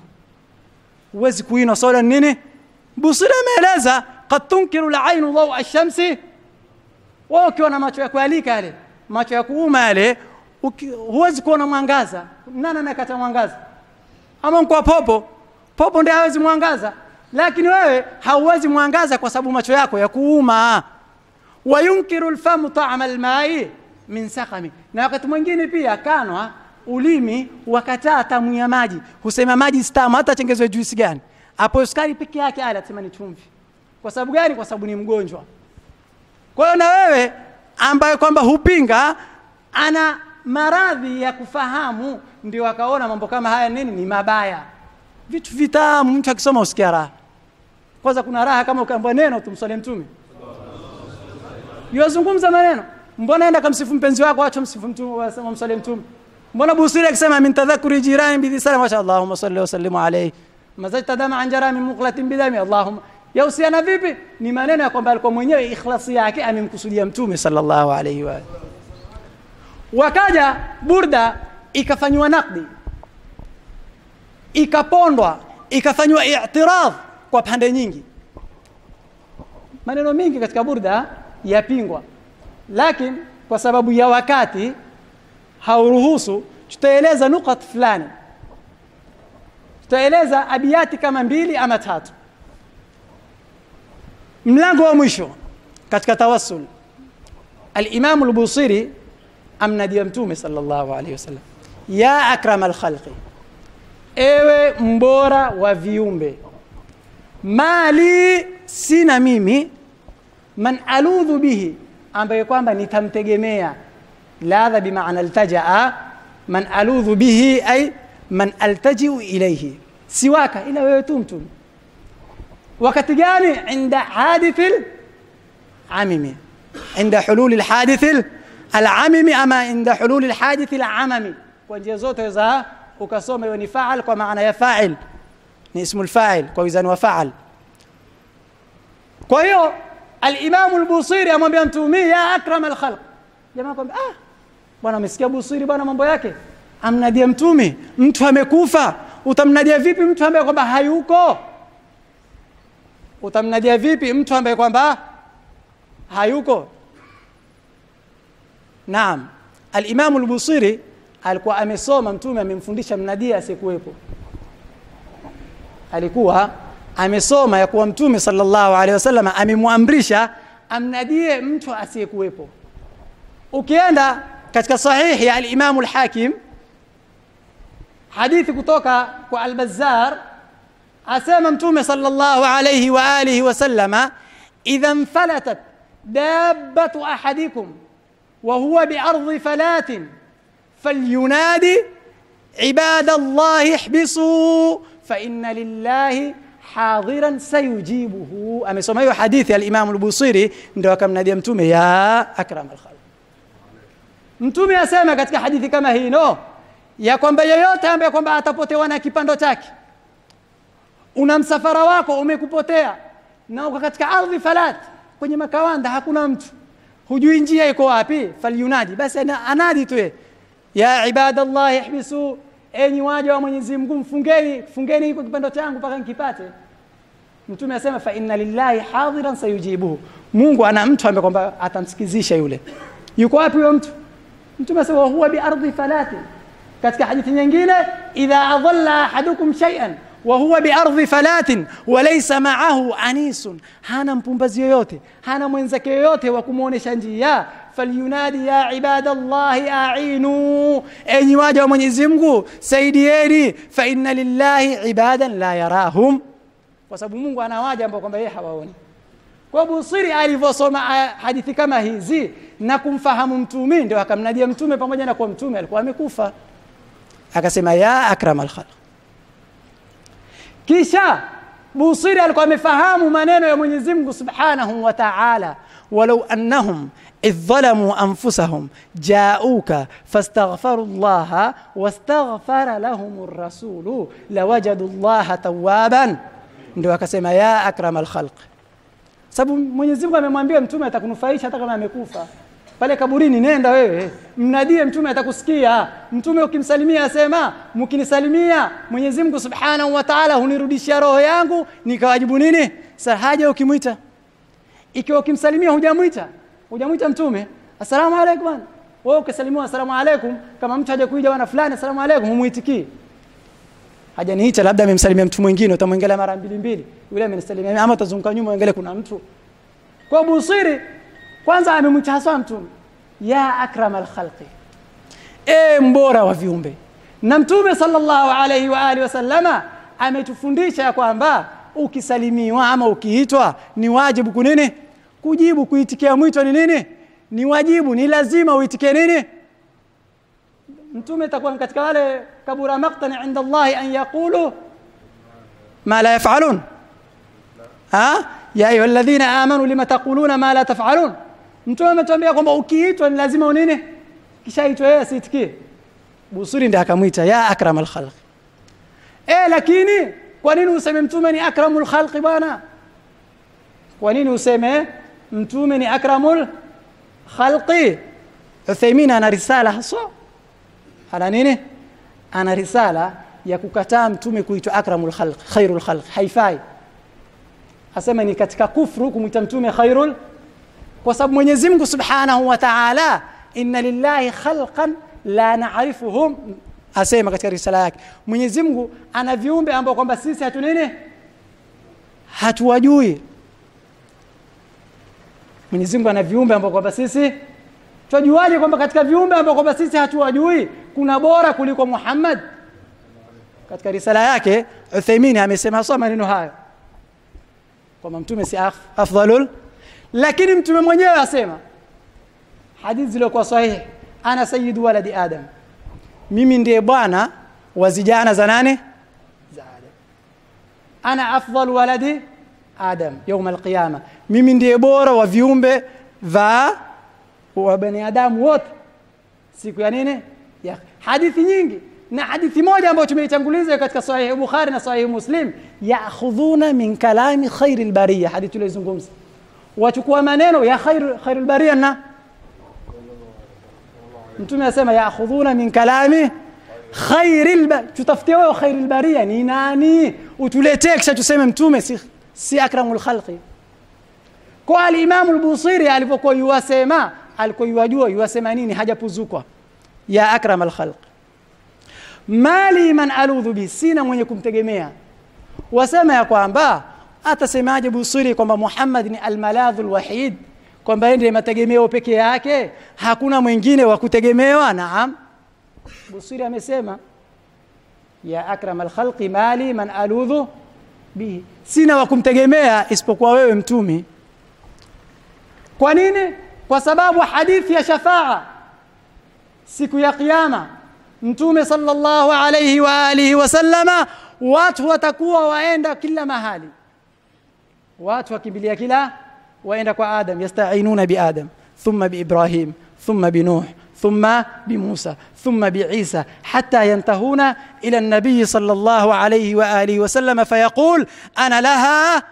huwezi kuinywa soda nini busira ameeleza qad tunkiru al-ainu dhaw ash-shamsi wewe ukiwa na macho ya kualika yale macho ya kuuma yale huwezi kuona mwangaza nani anakata mwangaza ama kwa popo popo ndiye hawezi mwangaza lakini wewe hauwezi mwangaza kwa sababu macho yako ya kuuma wayunkiru alfamu ta'ama almai min sakami na wakati mwingine pia kanwa ulimi wakataa tamu ya maji husema maji stamu hata chengezwe juisi gani hapo sukari peke yake ala atasema ni chumvi kwa sababu gani kwa sababu ni mgonjwa kwa hiyo na wewe ambaye kwamba hupinga ana maradhi ya kufahamu ndio akaona mambo kama haya nini ni mabaya vitu vitamu mtu akisoma usikia raha kwanza kuna raha kama ukaambia neno tumswalie mtume yuwazungumza maneno mbona enda kamsifu mpenzi wako acha msifu mtume wasema mswalie mtume mbona busiri akisema min tadhakuri jirani bidhi salam masha Allahumma salli wa sallim alayhi mazajta dama an jara min muqlatin bidami Allahumma yahusiana vipi ni maneno ya kwamba alikuwa mwenyewe ikhlasi yake amemkusudia mtume sallallahu alayhi wa wakaja burda ikafanywa nakdi ikapondwa ikafanywa i'tirad kwa pande nyingi maneno mingi katika burda yapingwa lakini kwa sababu ya wakati hauruhusu tutaeleza nukat fulani tutaeleza abiyati kama mbili ama tatu mlango wa mwisho katika tawassul al-Imam al-Busiri amnadia mtume sallallahu alayhi wasallam ya akram al-khalqi ewe mbora wa viumbe mali sina mimi man aludhu bihi ambaye kwamba nitamtegemea ladha bimaana altajaa man aludhu bihi ay man altajiu ilayhi siwaka ila wewe tu mtume wakati gani inda hadithil amimi inda hulul alhadith alamimi ama inda hulul alhadith alamami kwa njia zote za ukasoma hiyo ni faal kwa maana ya fa'il ni ismu alfa'il kwa wizani wa fa'al kwa hiyo al-Imam al-Busiri amwambia mtume ya akram al-khalq jamaa kwamba ah bwana umesikia Busiri bwana mambo yake amnadia mtume mtu amekufa utamnadia vipi mtu ambaye kwamba hayuko utamnadia vipi mtu ambaye kwamba hayuko naam al-Imam al-Busiri alikuwa amesoma mtume amemfundisha mnadia asiyekuwepo alikuwa amesoma ya kuwa mtume sallallahu alaihi wasallam amemwamrisha amnadie mtu asiyekuwepo ukienda katika sahihi ya al-Imam al-Hakim hadithi kutoka kwa al-Bazzar asema mtume sallallahu alayhi wa alihi wasallama idha infalatat dabbatu ahadikum wa huwa biardhi falatin falyunadi ibada llahi ihbisu faina lillahi hadhiran sayujibuhu amesoma hiyo hadithi alimamu lbusiri ndo akamnadia mtume ya akram alkhalq mtume asema katika hadithi kama hii no ya kwamba yeyote ambaye kwamba atapotewa na kipando chake una msafara wako umekupotea na uko katika ardhi falat kwenye makawanda hakuna mtu hujui njia iko wapi falyunadi basi ana, anadi tu yeye. ya ibadallahi ihbisu enyi waja wa mwenyezi mungu mfungeni fungeni iko kipando changu mpaka nkipate mtume asema fa inna lillahi hadhiran sayujibuhu mungu ana mtu ambaye kwamba atamsikizisha yule yuko wapi huyo mtu mtume asema huwa biardhi falati katika hadithi nyingine idha adalla ahadukum shay'an wa huwa biardhi falatin walaysa ma'ahu anisun hana mpumbazi yoyote hana mwenzake yoyote wa kumwonyesha njia falyunadi ya ibadallahi ainu enyi waja wa mwenyezi mungu saidieni fa inna lillahi ibadan la yarahum kwa sababu mungu ana waja ambao kwamba yeye hawaoni kwa busiri alivyosoma hadithi kama hizi na kumfahamu mtume ndio akamnadia mtume pamoja na kuwa mtume alikuwa amekufa akasema ya akram alkhalq kisha busiri alikuwa amefahamu maneno ya mwenyezi mungu subhanahu wa taala walau annahum إذ ظلموا أنفسهم جاءوك فاستغفروا الله واستغفر لهم الرسول لوجدوا الله توابا ndio akasema ya akram alkhalq sababu mwenyezi mungu amemwambia mtume atakunufaisha hata kama amekufa pale kaburini nenda wewe mnadie mtume atakusikia mtume ukimsalimia asema mkinisalimia mwenyezi mungu subhanahu wa taala hunirudishia roho yangu nikawajibu nini sa haja ukimwita ikiwa ukimsalimia hujamwita hujamwita mtume assalamu alaikum bwana wewe ukisalimiwa assalamu alaikum kama mtu haja kuja bwana fulani assalamu alaikum humuitikii hajaniita labda amemsalimia mtu mwingine utamwengelea mara mbili mbili yule amenisalimia ama utazunguka nyuma uangalie kuna mtu kwa busiri kwanza amemwita haswa mtume ya akram alkhalqi e mbora wa viumbe na mtume sallallahu alaihi wa alihi wasallama ametufundisha ya kwamba ukisalimiwa ama ukiitwa ni wajibu kunini kujibu kuitikia mwito ni nini ni wajibu ni lazima uitikie nini mtume takuwa katika wale kabura maqtani inda Allahi an yaqulu ma la yafalun ha ya ayuha alladhina amanu lima taquluna ma la tafalun mtume ametuambia kwamba ukiitwa ni lazima unini kishaitwa yeye asiitikie busuri ndiye akamwita ya akram alkhalq eh lakini kwa nini useme mtume ni akramul khalqi bwana kwa nini useme mtume ni akramul khalqi Uthaymeen ana risala haswa ana nini ana risala ya kukataa mtume kuitwa akramul khalq khairul khalq haifai asema ni katika kufru kumwita mtume khairul kwa sababu Mwenyezi Mungu Subhanahu wa Ta'ala inna lillahi khalqan la na'rifuhum asema katika risala yake Mwenyezi Mungu ana viumbe ambao kwamba sisi hatu nini hatuwajui Mwenyezi Mungu ana viumbe ambao kwamba sisi twajuaje kwamba katika viumbe ambao kwamba sisi hatuwajui kuna bora kuliko Muhammad katika risala yake Uthaymeen amesema hasa maneno hayo kwamba mtume si af, afdalul lakini mtume mwenyewe asema hadithi zilizokuwa sahihi ana sayyidu waladi adam mimi ndiye bwana wa zijana za nane za adam ana afdal waladi adam يوم القيامه mimi ndiye bora wa viumbe va wa bani adamu wote siku ya nini ya hadithi nyingi na hadithi moja ambayo tumeitanguliza katika sahihi bukhari na sahihi muslim ya'khudhuna min kalami khairil bariya hadithi tulizungumza wachukua maneno ya khair khairul bariya na mtume asema ya'khudhuna min kalami khairil tutafutie wewe khairil bariya ni nani utuletee kisha tuseme mtume si si akramul khalqi kwa al-Imam al-Busiri alipokuwa yuwasema alikuwa yuwajua yuwasema nini hajapuzukwa ya akram al-khalq mali man aludhu bi sina mwenye kumtegemea wasema ya kwamba atasemaje Busiri kwamba Muhammad ni al-maladhu al-wahid kwamba yeye ndiye mategemeo peke yake hakuna mwingine wa kutegemewa naam Busiri amesema ya akram al-khalqi mali man aludhu bihi sina wa kumtegemea isipokuwa wewe mtumi kwa nini kwa sababu hadithi ya shafaa siku ya kiyama mtume sallallahu alayhi wa alihi wasallama watu watakuwa waenda kila mahali watu wakimbilia kila waenda kwa adam yastainuna bi adam thumma bi ibrahim thumma bi nuh ثم بموسى ثم بعيسى حتى ينتهون إلى النبي صلى الله عليه وآله وسلم فيقول أنا لها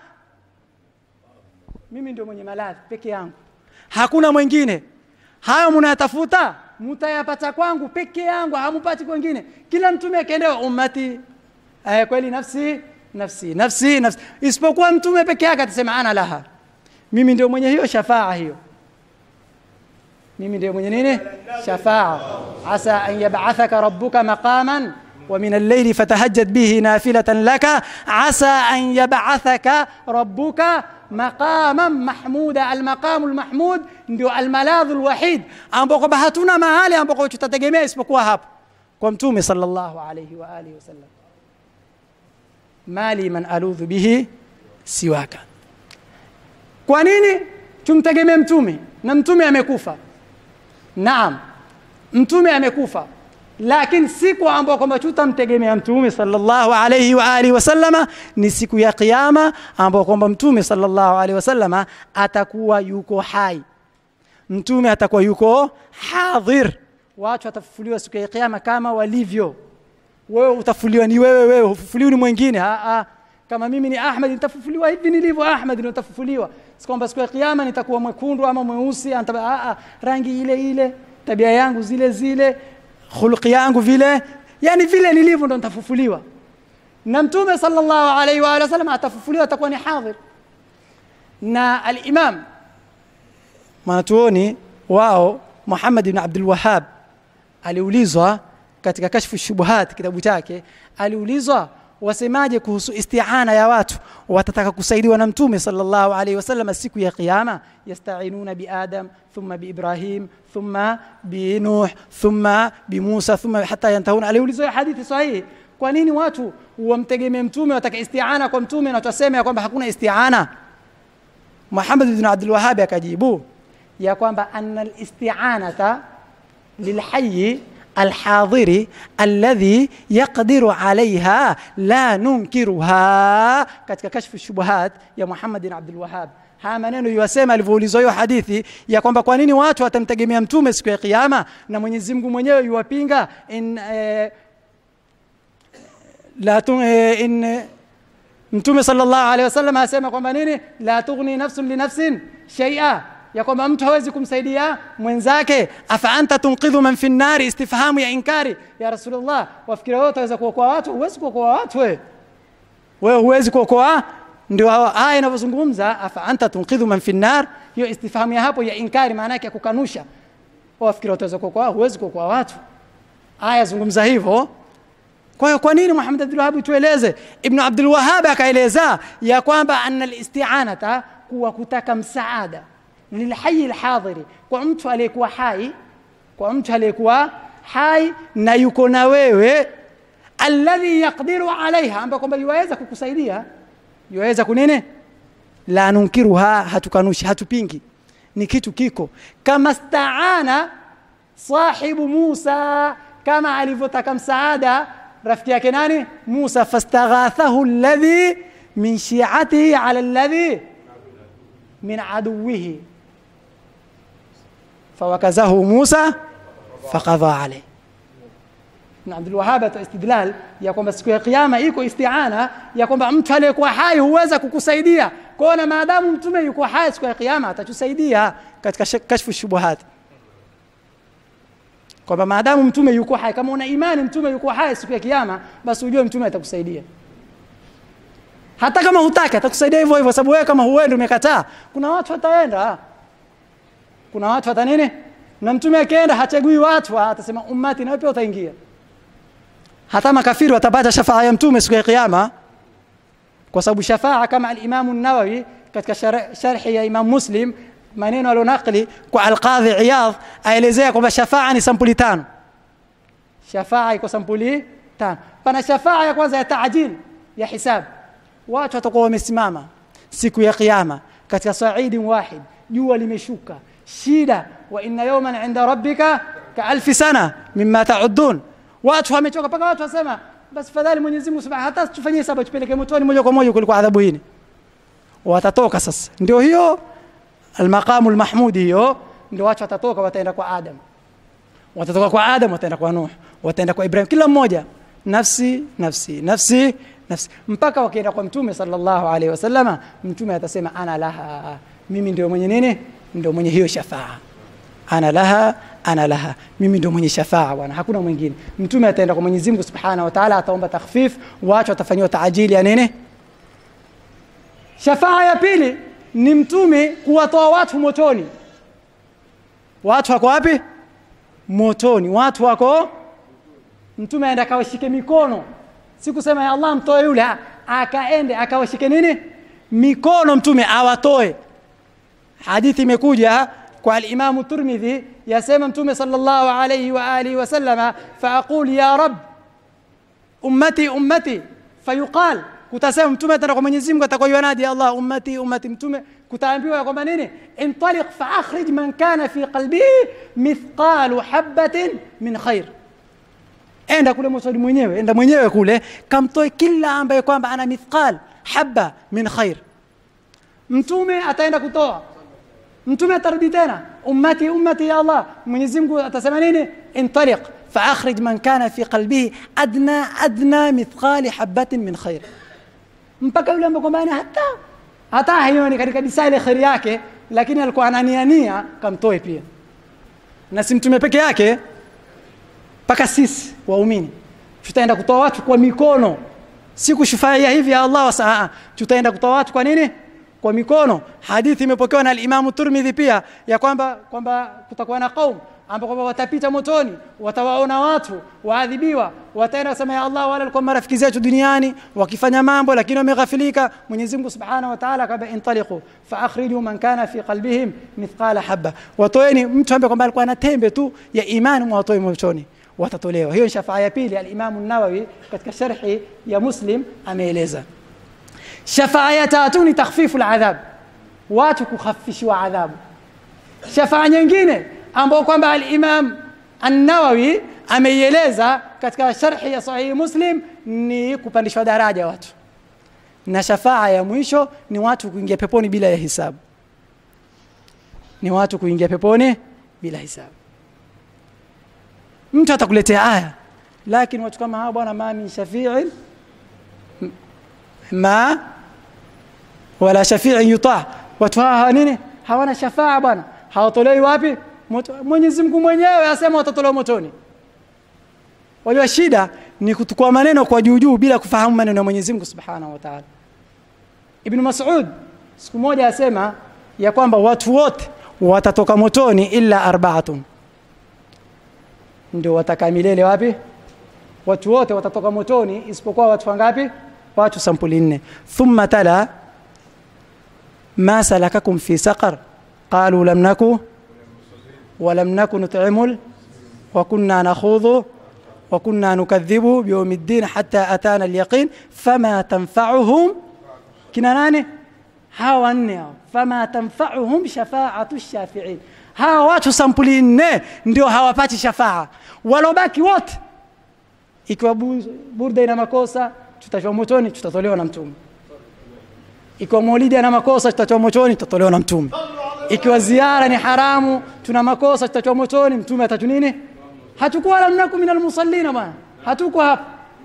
mimi ndio mwenye maradhi peke yangu hakuna mwingine hayo mnayatafuta mtayapata kwangu peke yangu hamupati kwengine kila mtume akiendewa ummati eh, kweli nafsi nafsi nafsi nafsi isipokuwa mtume peke yake atasema ana laha mimi ndio mwenye hiyo shafaa hiyo mimi ndio mwenye nini shafaa asa an yab'athaka rabbuka maqaman ومن الليل فتهجد به نافلة لك عسى أن يبعثك ربك مقاما محمودا المقام المحمود ndio almaladhu alwahid ambao kwamba hatuna mahali ambako tutategemea isipokuwa hapo kwa mtume sallallahu alayhi wa alihi wasallam mali man aludhu bihi siwaka kwa nini tumtegemee mtume na mtume amekufa naam mtume amekufa lakini siku ambayo kwamba tutamtegemea mtume sallallahu alayhi wa alihi wasallama ni siku ya kiyama ambayo kwamba mtume sallallahu alayhi wasallama atakuwa yuko hai mtume atakuwa yuko hadhir watu watafufuliwa siku ya kiyama kama walivyo wewe utafufuliwa ni wewe wewe hufufuliwi ni mwingine a a kama mimi ni Ahmed nitafufuliwa hivi nilivyo Ahmed ndio nitafufuliwa si kwamba siku ya kiyama nitakuwa mwekundu ama mweusi a a rangi ile ile tabia yangu zile zile khuluqi yangu vile yani vile nilivyo ndo nitafufuliwa na mtume sallallahu alaihi wa alihi wasallam atafufuliwa atakuwa ni hadhir na al-imam mwanachuoni wao Muhammad ibn Abdul Wahhab aliulizwa katika kashfu shubuhat kitabu chake aliulizwa wasemaje kuhusu isti'ana ya watu watataka kusaidiwa na mtume sallallahu alaihi wasallam siku ya kiyama yastainuna bi adam thumma bi ibrahim thumma bi nuh thumma bi musa thumma hatta yantahuna aliulizwa hadithi sahihi kwa nini watu wamtegemee mtume wataka isti'ana kwa mtume na tuseme ya kwamba hakuna isti'ana Muhammad ibn Abdul Wahhab akajibu ya kwamba anna al-isti'anata lilhayy الحاضر الذي يقدر عليها لا ننكرها katika kashfu shubuhat ya Muhammad bin Abdul Wahhab haya maneno yasema alivyoulizwa hiyo hadithi ya kwamba kwa nini watu watamtegemea mtume siku ya kiyama na Mwenyezi Mungu mwenyewe yuwapinga in eh, la tu, eh, in mtume sallallahu alaihi wasallam asema kwamba nini la tughni nafsun li nafsin shay'a ya kwamba mtu hawezi kumsaidia mwenzake afa anta tunqidhu man fi nnari istifhamu ya inkari ya rasulullah wafikiri wewe utaweza kuokoa watu huwezi kuokoa watu wewe wewe huwezi kuokoa ndio aya inavyozungumza afa anta tunqidhu man fi nnar hiyo istifhamu ya hapo ya inkari maana yake ya kukanusha wafikiri utaweza kuokoa huwezi kuokoa watu aya zungumza hivyo kwa hiyo kwa nini Muhammad Abdul Wahhab tueleze Ibn Abdul Wahhab akaeleza ya kwamba anna al-isti'anata kuwa kutaka msaada lilhayi alhadhiri kwa mtu aliyekuwa hai kwa mtu aliyekuwa hai na yuko na wewe alladhi yaqdiru alaiha ambaye kwamba yuweza kukusaidia yuweza kunene la nunkiruha hatukanushi hatupingi ni kitu kiko kama staana sahibu Musa kama alivyotaka msaada rafiki yake nani Musa fastaghathahu alladhi min shi'atihi ala alladhi min aduwihi فوكزه موسى فقضى عليه na Abdul Wahhab atoa istidlal ya kwamba siku ya kiyama iko isti'ana ya kwamba mtu aliyekuwa hai huweza kukusaidia kwa na maadamu mtume yuko hai siku ya kiyama atatusaidia katika kashfu shubuhat kwamba maadamu mtume yuko hai kama una imani mtume yuko hai siku ya kiyama basi ujue mtume atakusaidia hata kama hutaki atakusaidia hivyo hivyo sababu wewe kama huendi umekataa kuna watu wataenda kuna watu hata nini na mtume akienda hachagui watu atasema ummati na pia utaingia hata makafiri watapata shafaa ya mtume siku ya kiyama kwa sababu shafaa kama al-Imam an-Nawawi katika sharhi ya Imam Muslim maneno alionakli kwa al-Qadhi Iyadh aelezea kwamba shafaa ni sampuli tano shafaa iko sampuli tano pana shafaa ya kwanza ya taajil ya hisab watu watakuwa wamesimama siku ya kiyama katika saidin wahid jua limeshuka shida wa inna yawman inda rabbika ka alfi sana mimma ta'udun watu wamechoka mpaka watu wasema basi fadhali Mwenyezi Mungu subhanahu hata tufanyie saba tupeleke motoni moja kwa moja kuliko adhabu hii watatoka sasa ndio hiyo almaqamu almahmudi hiyo ndio watu watatoka wataenda kwa Adam watatoka kwa Adam wataenda kwa Nuh wataenda kwa Ibrahim kila mmoja nafsi nafsi nafsi nafsi mpaka wakienda kwa mtume sallallahu alaihi wasallama mtume atasema ana laha mimi ndio mwenye nini ndio mwenye hiyo shafaa ana laha ana laha mimi ndio mwenye shafaa bwana hakuna mwingine mtume ataenda kwa Mwenyezi Mungu Subhanahu wa Ta'ala ataomba takhfif watu watafanywa taajili ya nini shafaa ya pili ni mtume kuwatoa watu motoni watu wako wapi motoni watu wako mtume aenda akawashike mikono si kusema ya Allah mtoe yule akaende akawashike nini mikono mtume awatoe hadithi imekuja kwa al-Imam Tirmidhi yasema mtume sallallahu alayhi wa alihi wasallama faaqul ya rab ummati ummati fayuqal kutasema mtume ataenda kwa Mwenyezi Mungu atakuwa yanadi Allah ummati ummati mtume kutaambiwa kwamba nini intaliq fa akhrij man kana fi qalbihi mithqalu habatin min khair enda kule motoni mwenyewe enda mwenyewe kule kamtoe kila ambaye kwamba ana mithqal haba min khair mtume ataenda kutoa mtume atarudi tena ummati ummati ya Allah Mwenyezi Mungu atasema nini intaliq فأخرج من كان في قلبه أدنى أدنى مثقال حبة من خير mpaka yule ambaye kwamba hata hata haioni katika disa ile khairi yake lakini alikuwa ananiania kamtoe pia na si mtume peke yake mpaka sisi waumini tutaenda kutoa watu kwa mikono si kushufaia hivi ya Allah wasaa tutaenda kutoa watu kwa nini kwa mikono hadithi imepokewa na al-Imam Tirmidhi pia ya kwamba kwamba kutakuwa na kaum ambao kwamba watapita motoni watawaona watu waadhibiwa wataenda kusema ya Allah wale walikuwa marafiki zetu duniani wakifanya mambo lakini wameghafilika Mwenyezi Mungu Subhanahu wa Ta'ala kaba intaliqu fa akhriju man kana fi qalbihim mithqala habba watoeni mtu ambaye kwamba alikuwa na tembe tu ya imani mwatoe motoni watatolewa hiyo shafaa ya pili al-Imam an-Nawawi katika sharhi ya Muslim ameeleza shafaa ya tatu ni takhfifu al-adhab watu kukhafifishwa adhabu shafaa nyingine ambao kwamba al-Imam An-Nawawi ameieleza katika sharhi ya Sahih Muslim ni kupandishwa daraja watu na shafaa ya mwisho ni watu kuingia peponi bila ya hisabu ni watu kuingia peponi bila hisabu mtu atakuletea aya lakini watu kama hawa bwana ma min shafi'in ma wala shafi'in yuta watu hawa nini hawana shafaa bwana hawatolewi wapi Mwenyezi Mungu mwenyewe asema watatolewa motoni wajua shida ni kutukua maneno kwa juu juu bila kufahamu maneno ya Mwenyezi Mungu Subhanahu wa Ta'ala Ibn Mas'ud siku moja asema ya kwamba watu wote watatoka motoni illa arba'atun ndio watakamilele wapi watu wote watatoka motoni isipokuwa watu wangapi watu sampuli nne thumma tala ma salakakum fi saqar qalu lam naku ولم نكن نطعم وكنا نخوض وكنا نكذب بيوم الدين حتى أتانا اليقين فما تنفعهم كنا ناني hawa nne hao fama tanfa'uhum shafa'atu shafi'in hawa watu sampuli nne ndio hawapati shafaa walobaki wote ikiwa burda ina makosa tutachwa motoni tutatolewa na mtume ikiwa maulidi ana makosa tutachwa motoni tutatolewa na mtume ikiwa ziara ni haramu tuna makosa tutachwa motoni mtume atatu nini hatukuwa lam naku min almusallina bwana hatuko hapa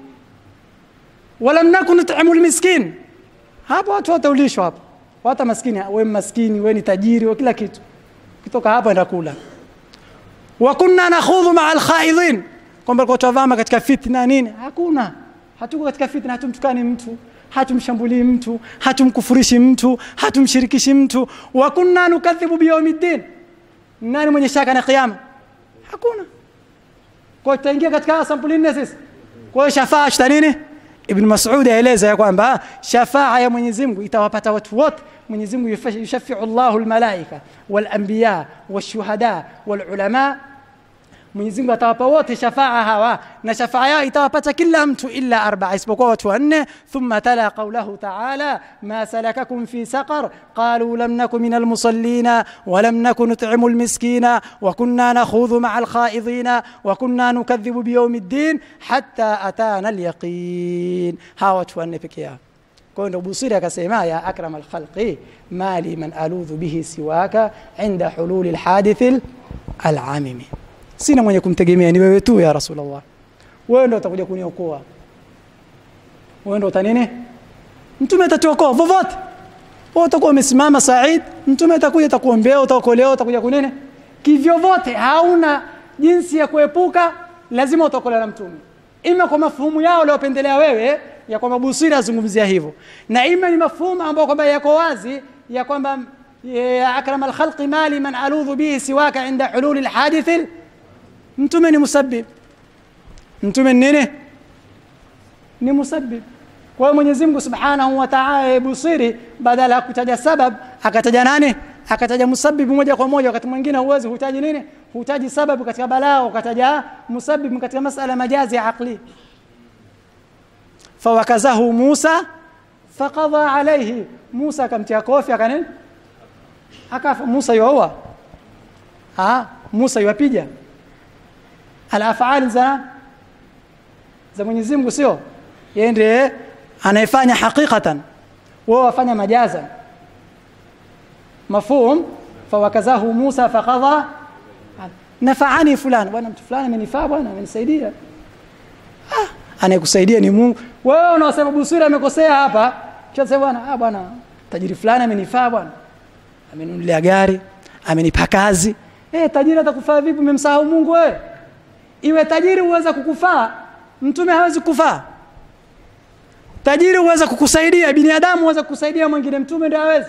walam naku nut'imu almiskin hapo watu wataulishwa hapo hata maskini we maskini we ni tajiri we kila kitu kitoka hapo enda kula wa kunna nakhudhu ma'a alkhaidin kwamba kwa tutavama katika fitna nini hakuna hatuko katika fitna hatumtukani mtu hatumshambulii mtu hatumkufurishi mtu hatumshirikishi mtu wa kunna nukadhibu biyaumiddin nani mwenye shaka na kiyama hakuna kwa tutaingia katika sampuli nne sisi kwa hiyo shafaa tuta nini ibn mas'ud aeleza ya kwamba shafaa ya Mwenyezi Mungu itawapata watu wote Mwenyezi Mungu yushafi'u Allahu almalaika walanbiya washuhada walulama Mwenyezi Mungu atawapa wote shafaa hawa na shafaa yao itawapata kila mtu illa arbaa isipokuwa watu wanne thumma tala qawlahu ta'ala ma salakakum fi saqar qalu lam naku min almusallina wa lam naku nut'imu almiskina wa kunna nakhudhu ma'a alkhaidina wa kunna nukadhibu biyawmi ddin hatta atana alyaqin hawa watu wanne peke yao kwa hiyo ndo Busiri akasema ya akram alkhalqi mali man aludhu bihi siwaka inda hululi alhadithi alamimi sina mwenye kumtegemea ni wewe tu ya rasulullah wewe ndo utakuja kuniokoa wewe ndo utanini mtume atatuokoa vovote wewe utakuwa umesimama Said mtume atakuja atakuombea utaokolewa utakuja kunene kivyovyote hauna jinsi ya kuepuka lazima utaokolewa na mtume ima kwa mafuhumu yao waliopendelea wewe ya kwamba Busiri azungumzia hivyo na ima ni mafuhumu ambayo kwamba yako wazi ya kwamba ya akram alkhalqi mali man aludhu bihi siwaka inda hululi alhadith mtume ni musabbib mtume ni nini ni musabbib kwa hiyo Mwenyezi Mungu Subhanahu wa Ta'ala Busiri badala ya kutaja sabab akataja nani akataja musabbib moja kwa moja wakati mwingine huwezi hutaji nini hutaji sababu katika balaa ukataja musabbib katika masala majazi ya aqli fawakazahu Musa faqadha alayhi Musa akamtia kofi akanini akafa Musa yoa ah Musa yuapija al-af'al za za Mwenyezi Mungu sio yeye ndiye anayefanya hakikatan wao wafanya majaza mafhum fawakazahu Musa faqadha nafaani fulani bwana mtu fulani amenifaa bwana amenisaidia ah anayekusaidia ni Mungu wewe unaosema Busiri amekosea hapa kisha bwana ah bwana tajiri fulani amenifaa bwana amenunulia gari amenipa kazi eh tajiri atakufaa vipi umemsahau Mungu wewe iwe tajiri uweza kukufaa mtume hawezi kufaa tajiri uweza kukusaidia binadamu uweza kukusaidia mwingine mtume ndio hawezi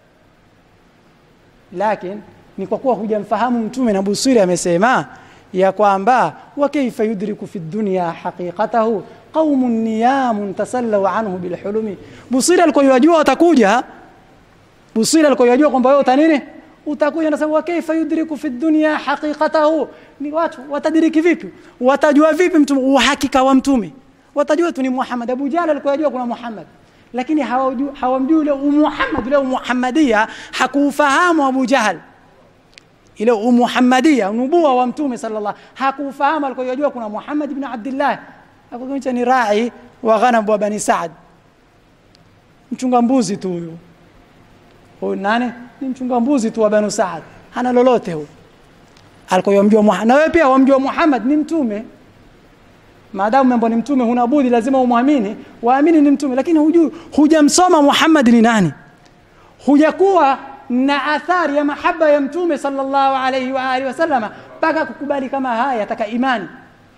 lakini ni kwa kuwa hujamfahamu mtume na Busiri amesema ya kwamba wa kaifa yudriku fi dunya haqiqatahu qaumun niyamun tasallaw anhu bilhulumi Busiri alikoyajua watakuja Busiri alikoyajua kwamba wewe utanini utakuja na sababu kaifa yudriku fi dunya haqiqatahu ni watu watadiriki vipi watajua vipi mtume uhakika wa mtume watajua tu ni Muhammad Abu Jahl alikuwa kuna Muhammad lakini hawamjui hawamjui ile Muhammad ile Muhammadia hakufahamu Abu Jahl ile Muhammadia nubuwa wa mtume sallallahu hakufahamu alikuwa yajua kuna Muhammad ibn Abdullah akakuwa ni rai wa ghanam wa bani Saad mchunga mbuzi tu huyo huyu nani ni mchunga mbuzi tu wa bani Saad hana lolote huyo alikuwa yamjua Muhammad na wewe pia wamjua Muhammad ni mtume maadamu mambo ni mtume huna budi lazima umwamini waamini ni mtume lakini hujui hujamsoma Muhammad ni nani hujakuwa na athari ya mahaba ya mtume sallallahu alayhi wa alihi wasallama mpaka kukubali kama haya yataka imani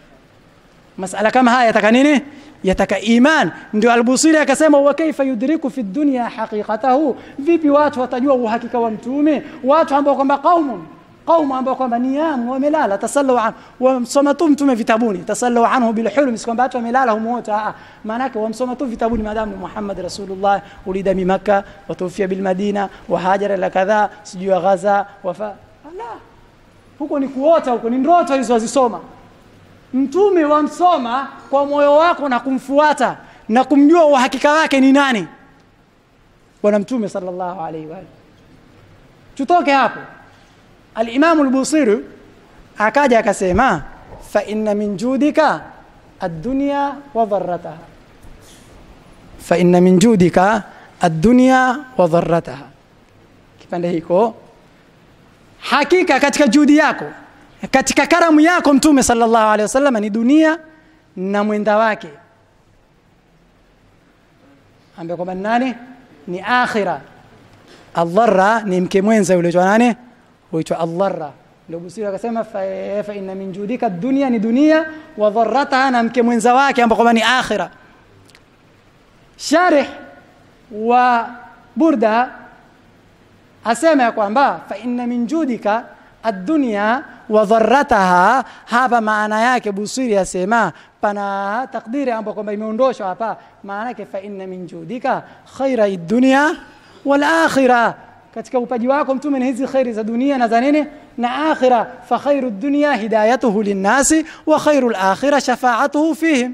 masala kama haya yataka nini yataka iman ndio albusiri akasema wa kaifa yudriku fi dunya haqiqatahu vipi watu watajua uhakika wa mtume watu ambao kwamba qaumun qaumu ambao kwamba niyamu wamelala tasallu an wamsoma tu mtume vitabuni tasallu anhu bil hulm si kwamba watu wamelala humo wote a maana yake wamsoma tu vitabuni maadamu Muhammad rasulullah ulida mi Makkah wa tuwfiya bil Madina wa hajara ila kadha sijui Gaza wafa Allah huko ni kuota huko ni ndoto hizo wazisoma mtume wamsoma kwa moyo wako na kumfuata na kumjua uhakika wake ni nani bwana mtume sallallahu alaihi wa tutoke hapo al-Imam al-Busiri akaja akasema fa inna min judika ad-dunya wa dharrataha fa inna min judika ad-dunya wa dharrataha kipande hiko hakika katika juhudi yako katika karamu yako mtume sallallahu alaihi wasallam ni dunia na mwenda wake ambaye kwamba nani ni akhira adharra ni mke mwenza yule nani huitwa adharra ndio Busiri akasema fa, fa inna min judika dunya ni dunia wa dharrataha na mke mwenza wake ambao kwamba ni akhira sharih wa burda asema ya kwamba fa inna min judika ad-dunya wa dharrataha hapa maana yake Busiri asema pana takdiri ambayo kwamba imeondoshwa hapa maana yake fa inna min judika khaira ad-dunya wal akhirah katika upaji wako mtume ni hizi khairi za dunia na za nini na akhira fa khairu dunya hidayatuhu linnasi wa khairu lakhira shafaatuhu fihim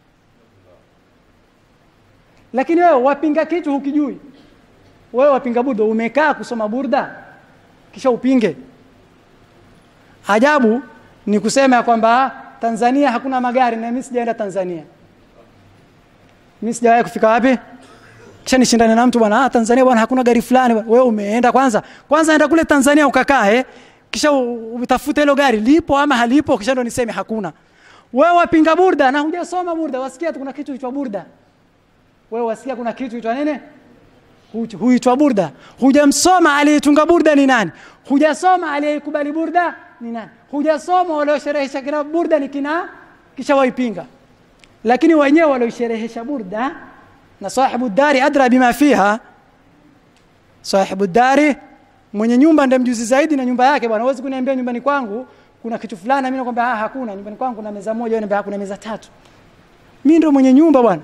lakini wewe wapinga kitu hukijui wewe wapinga burda umekaa kusoma burda kisha upinge ajabu ni kusema ya kwamba tanzania hakuna magari na mimi sijaenda tanzania mimi sijawahi kufika wapi kisha nishindane na mtu bwana ah, tanzania bwana hakuna gari fulani bwana. wewe umeenda kwanza kwanza enda kule tanzania ukakae kisha u- utafute hilo gari lipo ama halipo kisha ndo niseme hakuna wewe wapinga burda na hujasoma burda wasikia tu kuna kitu huitwa burda wewe wasikia kuna kitu huitwa nini Hu- huitwa burda hujamsoma aliyetunga burda ni nani hujasoma aliyeikubali burda ni nani hujasoma waliosherehesha kina burda ni kina kisha waipinga lakini wenyewe walioisherehesha burda na sahibu dari adra bima fiha sahibu dari mwenye nyumba ndiye mjuzi zaidi na nyumba yake bwana huwezi kuniambia nyumbani kwangu kuna kitu fulani mimi nakwambia ah hakuna nyumbani kwangu kuna meza moja wewe unaniambia kuna meza tatu mimi ndo mwenye nyumba bwana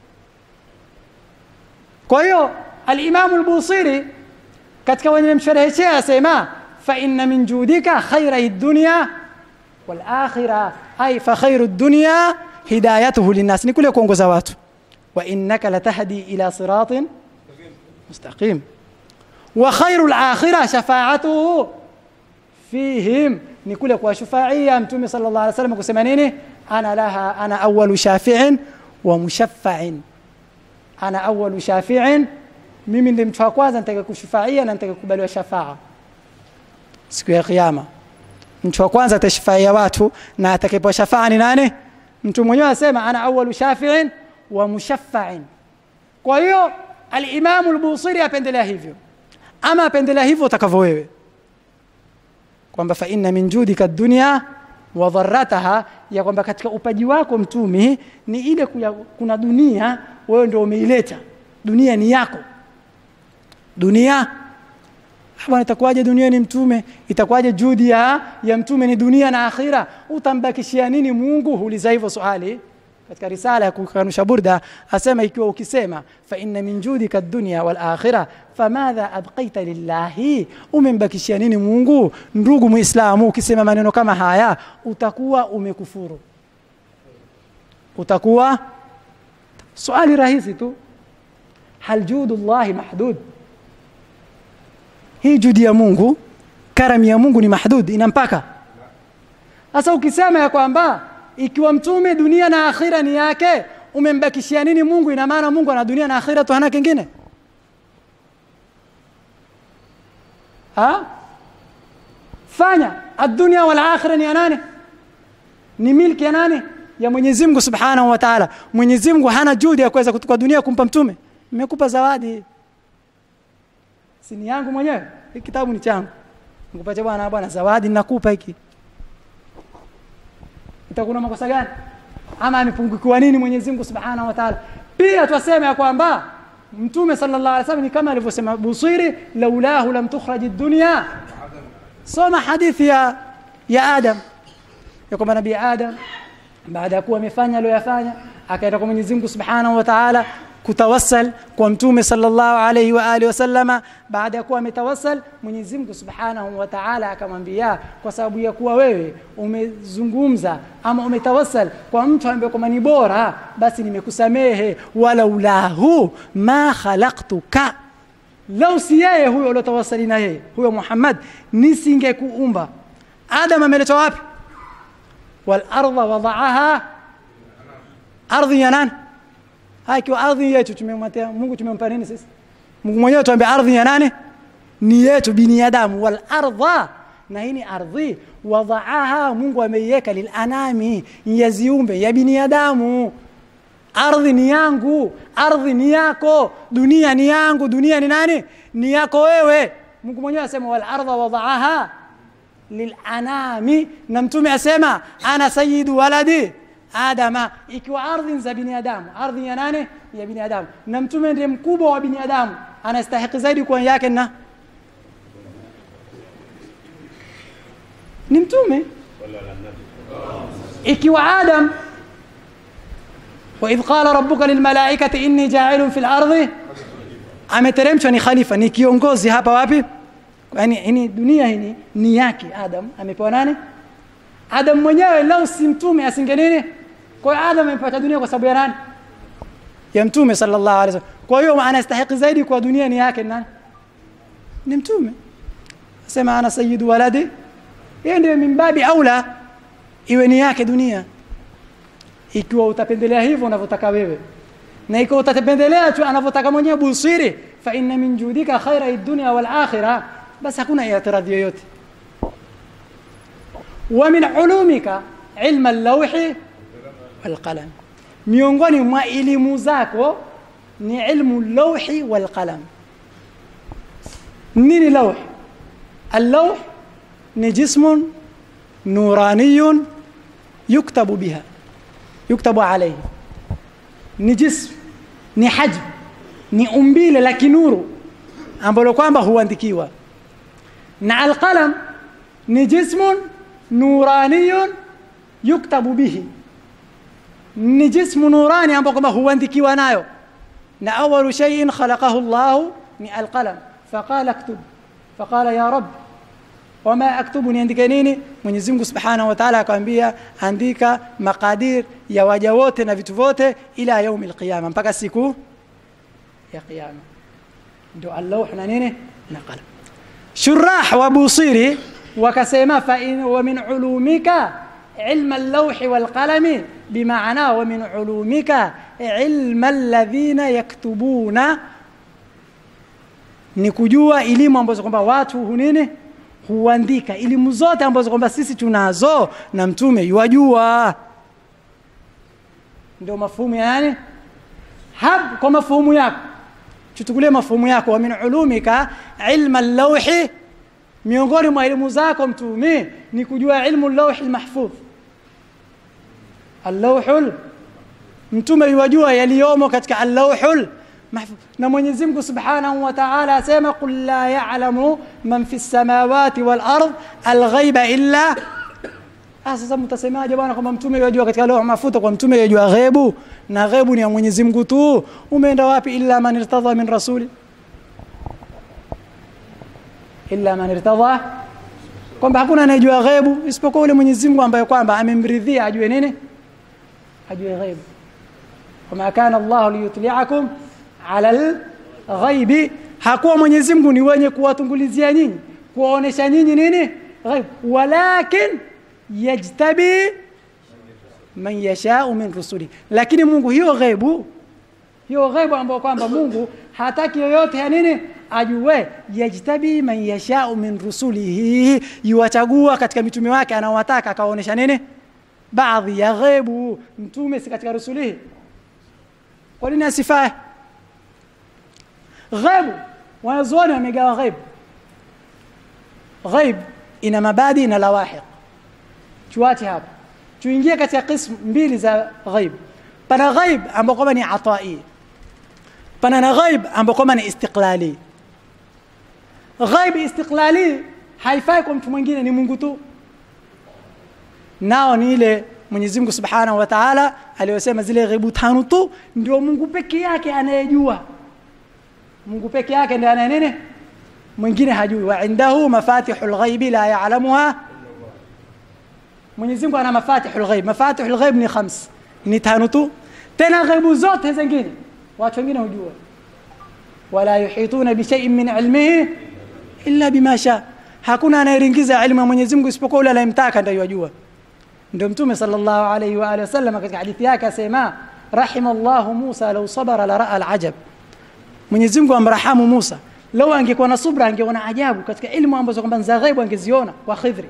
kwa hiyo alimamu lbusiri katika wenye mshereheshea asema fa inna min judika khaira dunya walakhira ay fa khairu dunya hidayatuhu linnas ni kule kuongoza watu wa innaka latahdi ila siratin mustaqim wa khairu lakhira shafaatuhu fihim ni kule kuwashufaia mtume sala llah alih wasallam kusema nini ana laha ana awalu shafiin wa mushaffain ana awalu shafiin mimi ndi mtu wa kwanza nitaka kushufaia na nitaka kukubaliwa shafaa siku ya kiyama mtu wa kwanza atashufaia watu na atakayepewa shafaa ni nani mtu mwenyewe asema ana awalu shafiin wa mushaffain kwa hiyo alimamu lbusiri apendelea hivyo ama apendelea hivyo utakavyo wewe kwamba fa inna min judika dunya wa dharrataha ya kwamba katika upaji wako mtumi ni ile kuya, kuna dunia wewe ndio umeileta dunia ni yako dunia Ah, bwana itakuwaje dunia ni mtume itakuwaje judi ya, ya mtume ni dunia na akhira utambakishia nini mungu huuliza hivyo swali katika risala ya kukanusha burda asema ikiwa ukisema fa inna min judika dunya wal akhira famadha abqaita lillahi umembakishia nini mungu ndugu muislamu ukisema maneno kama haya utakuwa umekufuru utakuwa swali rahisi tu hal judu llahi mahdud hii judi ya mungu karami ya mungu ni mahdud ina mpaka sasa ukisema ya kwamba ikiwa mtume dunia na akhira ni yake umembakishia nini mungu ina maana mungu ana dunia na akhira tu hana kingine ha fanya adunia wal akhira ni ya nani ni milki ya nani ya mwenyezi mungu subhanahu wa taala mwenyezi mungu hana juhudi ya kuweza kutoka dunia kumpa mtume nimekupa zawadi si ni yangu mwenyewe hii kitabu ni changu nikupatia bwana bwana zawadi ninakupa hiki itakuwa makosa gani ama amepungukiwa nini Mwenyezi Mungu Subhanahu wa Ta'ala pia twasema ya kwamba mtume sallallahu alaihi wasallam ni kama alivyosema Busiri laulahu lam tukhraj ad-dunya soma hadithi ya ya Adam ya kwamba nabii Adam baada ya kuwa amefanya aliyoyafanya akaenda kwa Mwenyezi Mungu Subhanahu wa Ta'ala kutawassal kwa mtume sallallahu alayhi wa alihi wasallama baada ya kuwa ametawassal Mwenyezi Mungu Subhanahu wa Ta'ala akamwambia kwa sababu ya kuwa wewe umezungumza ama umetawassal kwa mtu ambaye kwamba ni bora basi nimekusamehe wala ulahu ma khalaqtuka lau si yeye huyo uliotawasali na yeye huyo Muhammad nisingekuumba Adam ameletwa wapi wal ardha wada'aha ardhi ya nani haya ikiwa ardhi yetu tumemwatia Mungu tumempa nini sisi Mungu mwenyewe tuambia ardhi ya nani ni yetu binadamu wal ardha na hii ni ardhi wadaaha Mungu ameiweka lilanami ya ziumbe ya binadamu ardhi ni yangu ardhi ni yako dunia ni yangu dunia ni nani ni yako wewe Mungu mwenyewe asema wal ardha wadaaha lilanami na mtume asema ana sayyidu waladi adama ikiwa ardhi za binadamu ardhi ya nane ya binadamu na mtume ndiye mkubwa wa binadamu anastahiki zaidi kuwa yake na ni mtume ikiwa adam وإذ قال ربك للملائكة إني جاعل في الأرض ameteremshwa ni khalifa ni kiongozi hapa wapi yani ini dunia hii ni yake adam amepewa nani adam mwenyewe lau si mtume asinge nini kwa hiyo adam amepata dunia kwa sababu ya nani ya mtume sallallahu alaihi wasallam kwa hiyo anastahili zaidi kwa dunia ni yake nani ni mtume sema ana sayyidu waladi yeye ndio mimbabi aula iwe ni yake dunia ikiwa utapendelea hivyo unavyotaka wewe na ikiwa utapendelea tu anavyotaka mwenyewe busiri fa inna min judika khaira ad-dunya wal akhirah basi hakuna i'tiradhi yoyote wa min ulumika ilma al-lawhi wal qalam miongoni mwa elimu zako ni ilmu lawhi wal qalam nini lawh اللوح ni jismun nuraniyun yuktabu biha yuktabu alayhi ni jism ni hajm ni umbile la kinuru ambalo kwamba huandikiwa na alqalam ni jismun nuraniyun yuktabu bihi ni jismu nurani ambao kwamba huandikiwa nayo na awalu shay'in khalaqahu Allah ni alqalam faqala aktub faqala ya rabb wama aktubu niandike nini Mwenyezi Mungu Subhanahu wa Ta'ala akamwambia andika makadir ya waja wote na vitu vyote ila yaumil qiyama mpaka siku ya kiyama ndio Allah na nini na qalam shurah wa busiri wakasema fa in wa min ulumika علم اللوح والقلم بمعنى ومن علومك علم الذين يكتبون ni kujua elimu ambazo kwamba watu hunini huandika elimu zote ambazo kwamba sisi tunazo na mtume yuwajua ndio mafumu yani hab kwa mafumu yako chutukulie mafumu yako wa min ulumika ilma lawhi miongoni mwa elimu zako mtume ni kujua ilmu lawhi mahfudh allawhul mtume yuwajua yaliyomo katika allawhul محفوظ na Mwenyezi Mungu Subhanahu wa Ta'ala asema qul la ya'lamu man fi samawati wal ard al ghaiba illa sasa mtasemaje bwana kwamba mtume yajua katika leo mafuta kwa mtume yajua ghaibu na ghaibu ni ya Mwenyezi Mungu tu umeenda wapi illa man irtadha min rasuli illa man irtadha kwamba hakuna anayejua ghaibu isipokuwa yule Mwenyezi Mungu ambaye kwamba amemridhia ajue nini ajue ghaibu wama kana Allah liyutli'akum ala ghaibi hakuwa Mwenyezi Mungu ni wenye kuwatungulizia nyinyi kuwaonesha nyinyi nini ghaib walakin yajtabi man yashau min rusuli lakini Mungu hiyo ghaibu hiyo ghaibu ambayo kwamba Mungu hataki yoyote ya nini ajue yajtabi man yashau min rusulihi yuwachagua katika mitume wake anaowataka akawaonesha nini baadhi ya ghaibu mtume si katika rusulihi kwa nini asifae ghaib wanazuoni wamegawa ghaib ghaib ina mabadi na lawahiq tuache hapa tuingie katika qism mbili za ghaib pana ghaib ambao kwamba ni atai pana na ghaib ambao kwamba ni istiqlali ghaib istiqlali haifai kwa mtu mwingine ni Mungu tu nao ni ile Mwenyezi Mungu Subhanahu wa Ta'ala aliyosema zile ghaibu tano tu ndio Mungu peke yake anayejua Mungu peke yake ndiye anaye nini mwingine hajui wa indahu mafatihul ghaibi la ya'lamuha Mwenyezi Mungu ana mafatihul ghaib mafatihul ghaib ni khams ni tano tu tena ghaibu zote zingine watu wengine hujua wala yuhituna bi shay'in min ilmihi illa bima sha hakuna anayeringiza ilmu ya Mwenyezi Mungu isipokuwa yule anayemtaka ndiye yajua ndio mtume sallallahu alayhi wa alihi wasallam katika hadithi yake asema rahimallahu Musa law sabara la ra'a al-ajab Mwenyezi Mungu amrahamu Musa lau angekuwa na subra angeona ajabu katika ilmu ambazo kwamba za ghaibu angeziona kwa Khidri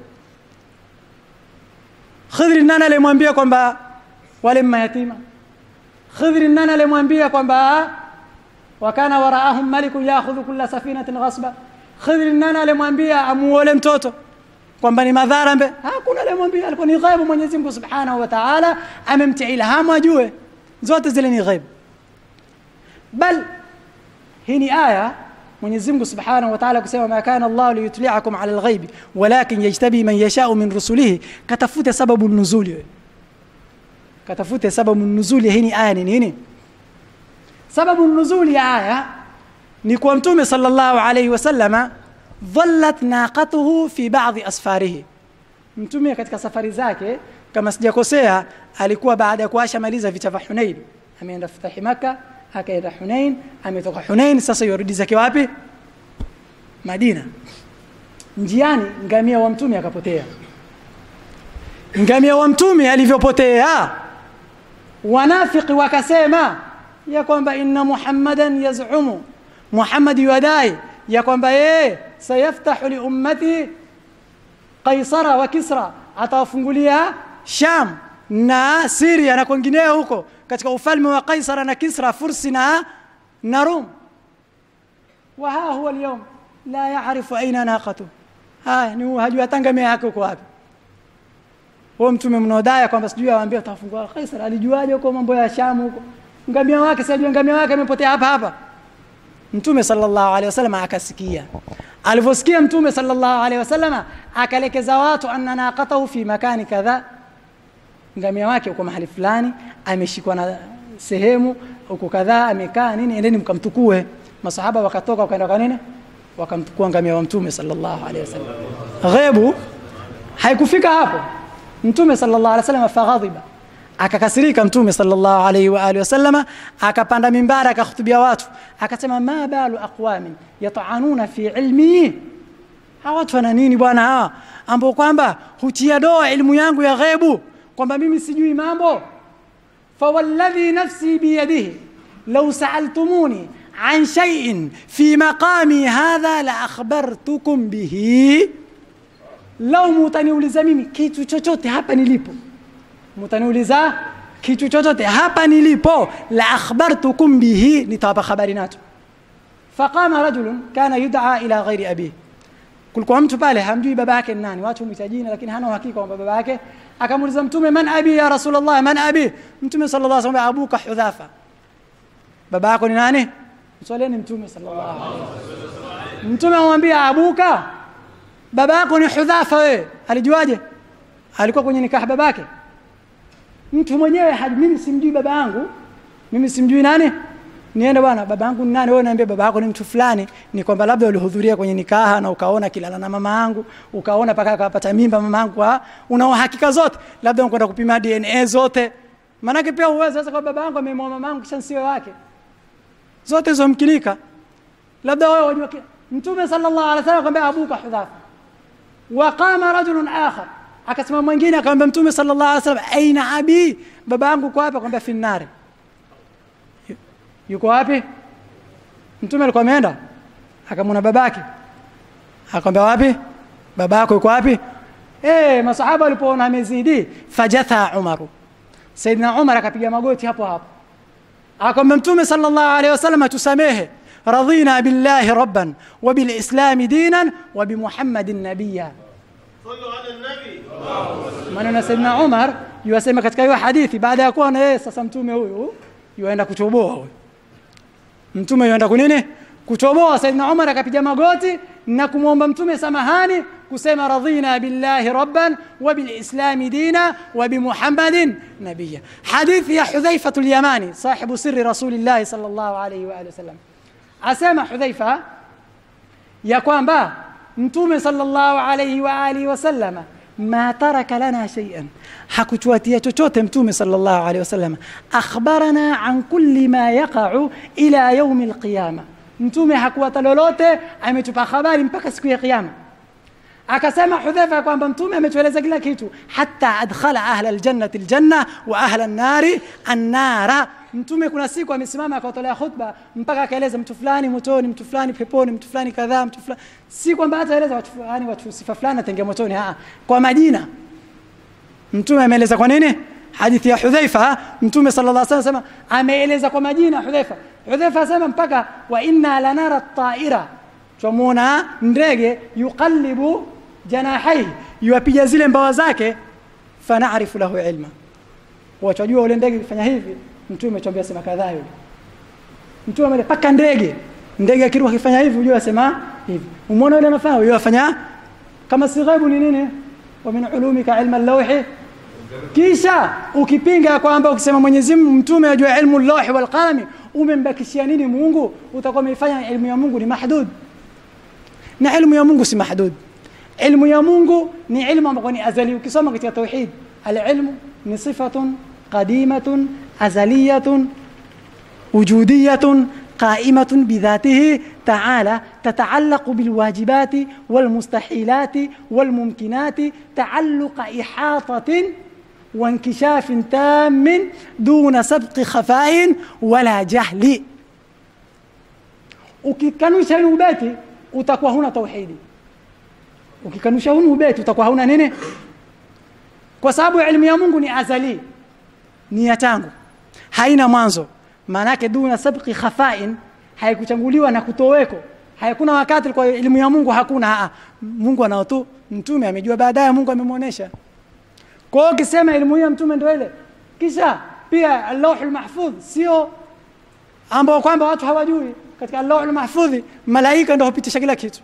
Khidri nani alimwambia kwamba wale mayatima Khidri nani alimwambia kwamba wakana waraahum malikun ya'khudhu kulla safinatin ghasba Khidri nani alimwambia amuole mtoto kwamba ni madhara mbe hakuna alimwambia alikuwa ni ghaibu Mwenyezi Mungu Subhanahu wa Ta'ala amemtia ilhamu ajue zote zile ni ghaibu bal hii ni aya Mwenyezi Mungu Subhanahu wa Ta'ala kusema ma kana Allah liyutli'akum 'ala al-ghaib walakin yajtabi man yasha'u min rusulihi katafute sababu nuzuli katafute sababu nuzuli hii ni aya ni nini sababu nuzuli ya aya ni kuwa mtume sallallahu alaihi wasallama dhallat naqatuhu fi ba'dhi asfarihi mtume katika safari zake kama sijakosea alikuwa baada ya kuasha maliza vita vya Hunain ameenda futahi Maka akaenda Hunain ametoka Hunain sasa yorudi zake wapi Madina njiani ngamia wa mtume akapotea ngamia wa mtume alivyopotea wanafiki wakasema ya kwamba inna muhammadan yazumu muhammad yadai ya kwamba yeye sayaftahu li ummati qaisara wa kisra atawafungulia sham na siria na kwengineo huko katika ufalme wa qaisara na kisra fursi na na rum wa ha huwa alyawm la yaarifu aina naqatu haya ni hajui hata ngamia yake uko wapi huo mtume mnaodai kwamba sijui awaambia utafungua Kaisar alijuaje huko mambo ya Shamu huko ngamia wake sijui ngamia wake amepotea hapa hapa mtume sallallahu alaihi wasallam akasikia alivyosikia mtume sallallahu alaihi wasallam akalekeza watu anna naqatahu fi makani kadha ngamia wake uko mahali fulani ameshikwa na sehemu huko kadhaa amekaa nini endeni mkamtukue masahaba wakatoka wakaenda kwa nini wakamtukua ngamia wa mtume sallallahu alaihi wasallam ghaibu haikufika hapo mtume sallallahu alaihi wasallam faghadhiba akakasirika mtume sallallahu alaihi wa alihi wasallama akapanda mimbara akakhutubia watu akasema ma balu aqwamin yata'anuna fi ilmi hawa watu wana nini bwana hawa ambao kwamba hutia doa elimu yangu ya ghaibu kwamba mimi sijui mambo fawalladhi nafsi biyadihi law sa'altumuni عن شيء في مقامي هذا لأخبرتكم به lau mutaniuliza mimi kitu chochote hapa nilipo mutaniuliza kitu chochote hapa nilipo la akhbartukum bihi nitawapa habari nacho faqama rajulun kana yud'a ila ghairi abihi kulikuwa mtu pale hamjui baba yake ni nani watu humwita jina lakini hana uhakika kwamba baba yake akamuuliza mtume man abi ya rasulullah man abi mtume sallallahu alaihi wasallam abuka hudhafa baba yako ni nani mswalieni mtume sallallahu alaihi wasallam mtume amwambia abuka baba yako ni hudhafa wewe alijuaje alikuwa kwenye nikaha babake mtu mwenyewe hadi mimi simjui baba yangu mimi simjui nani niende bwana baba yangu ni nani wewe niambie baba yako ni mtu fulani ni kwamba labda ulihudhuria kwenye nikaha na ukaona kilala na mama yangu ukaona paka akapata mimba mama yangu una uhakika zote labda unakwenda kupima DNA zote maanake pia uweze sasa kwa baba yangu amemwoa mama yangu kisha nsiwe wake zote hizo mkinika labda wewe wajua mtume sallallahu alaihi wasallam akamwambia abuka hudhafa waqama rajulun akhar akasema mwingine akamwambia mtume sallallahu alaihi wasallam aina abi baba yangu kwa hapa akamwambia fi nnari yuko wapi mtume alikuwa ameenda akamwona babake akamwambia wapi baba yako yuko wapi eh masahaba walipoona amezidi fajatha umaru saidina umar akapiga magoti hapo hapo akamwambia mtume sallallahu alaihi wasallam atusamehe رضينا بالله ربا وبالإسلام دينا وبمحمد نبيا صلوا على النبي maneno Saidina Umar yuasema katika hiyo hadithi baada ya kuwa na yeye sasa mtume huyu yuaenda kutoboa huyu mtume yuaenda kunini kutoboa Saidina Umar akapiga magoti na kumwomba mtume samahani kusema radhina billahi rabban wa bilislami dina wa bimuhammadin nabiyya hadithi ya Hudhaifa al-Yamani sahibu sirri rasulillahi sallallahu alayhi wa alihi wasallam asema Hudhaifa ya kwamba mtume sallallahu alayhi wa alihi wasallama ma taraka lana shay'an hakutuatia chochote mtume sallallahu alayhi wasallam akhbarana an kulli ma yaqa'u ila yawm alqiyama mtume hakuwata lolote ametupa habari mpaka siku ya kiyama akasema hudhaifa kwamba mtume ametueleza kila kitu hata adkhala ahla aljannati aljanna wa ahla an-nari an-nara mtume kuna siku amesimama akawatolea khutba mpaka akaeleza mtu fulani motoni mtu fulani peponi mtu fulani kadhaa mtu fulani si kwamba hata eleza watu fulani watu sifa fulani atenge motoni aa kwa majina mtume ameeleza kwa nini hadithi ya hudhaifa mtume sallallahu alaihi wasallam ameeleza kwa majina hudhaifa hudhaifa asema mpaka wa inna lanara at-ta'ira twamuona ndege yuqallibu janahaihi yuapiga zile mbawa zake fanarifu lahu ilma wachajua ule ndege kifanya hivi mtume tuambia sema kadhaa yule mtume amele paka ndege ndege akiruka kifanya hivi unajua asema hivi umeona yule anafanya yule afanya kama si ghaibu ni nini wa min ulumika ilma al-lawhi kisha ukipinga kwamba ukisema Mwenyezi Mungu mtume ajua ilmu al-lawhi wal qalami umembakishia nini mungu utakuwa umeifanya elimu ya mungu ni mahdud na ilmu ya mungu si mahdud ilmu ya mungu ni ilmu ambayo ni azali ukisoma katika tauhid alilmu ni sifatun qadimatun azaliyatun وجودية قائمة بذاته تعالى تتعلق بالواجبات والمستحيلات والممكنات تعلق إحاطة وانكشاف تام دون سبق خفاء ولا جهل ukikanusha huu ubeti utakuwa huna tauhidi ukikanusha huu ubeti utakuwa huna nini kwa sababu elimu ya mungu ni azali ni ya tangu haina mwanzo maanake duna sabqi khafain haikuchanguliwa na kutoweko hakuna wakati kwa elimu ya mungu hakuna aa, mungu anao tu mtume amejua baadaye mungu amemwonyesha kwa hiyo ukisema elimu hii ya mtume ndio ile kisha pia allahul mahfudh sio ambao kwamba watu hawajui katika allahul mahfudhi malaika ndio hupitisha kila kitu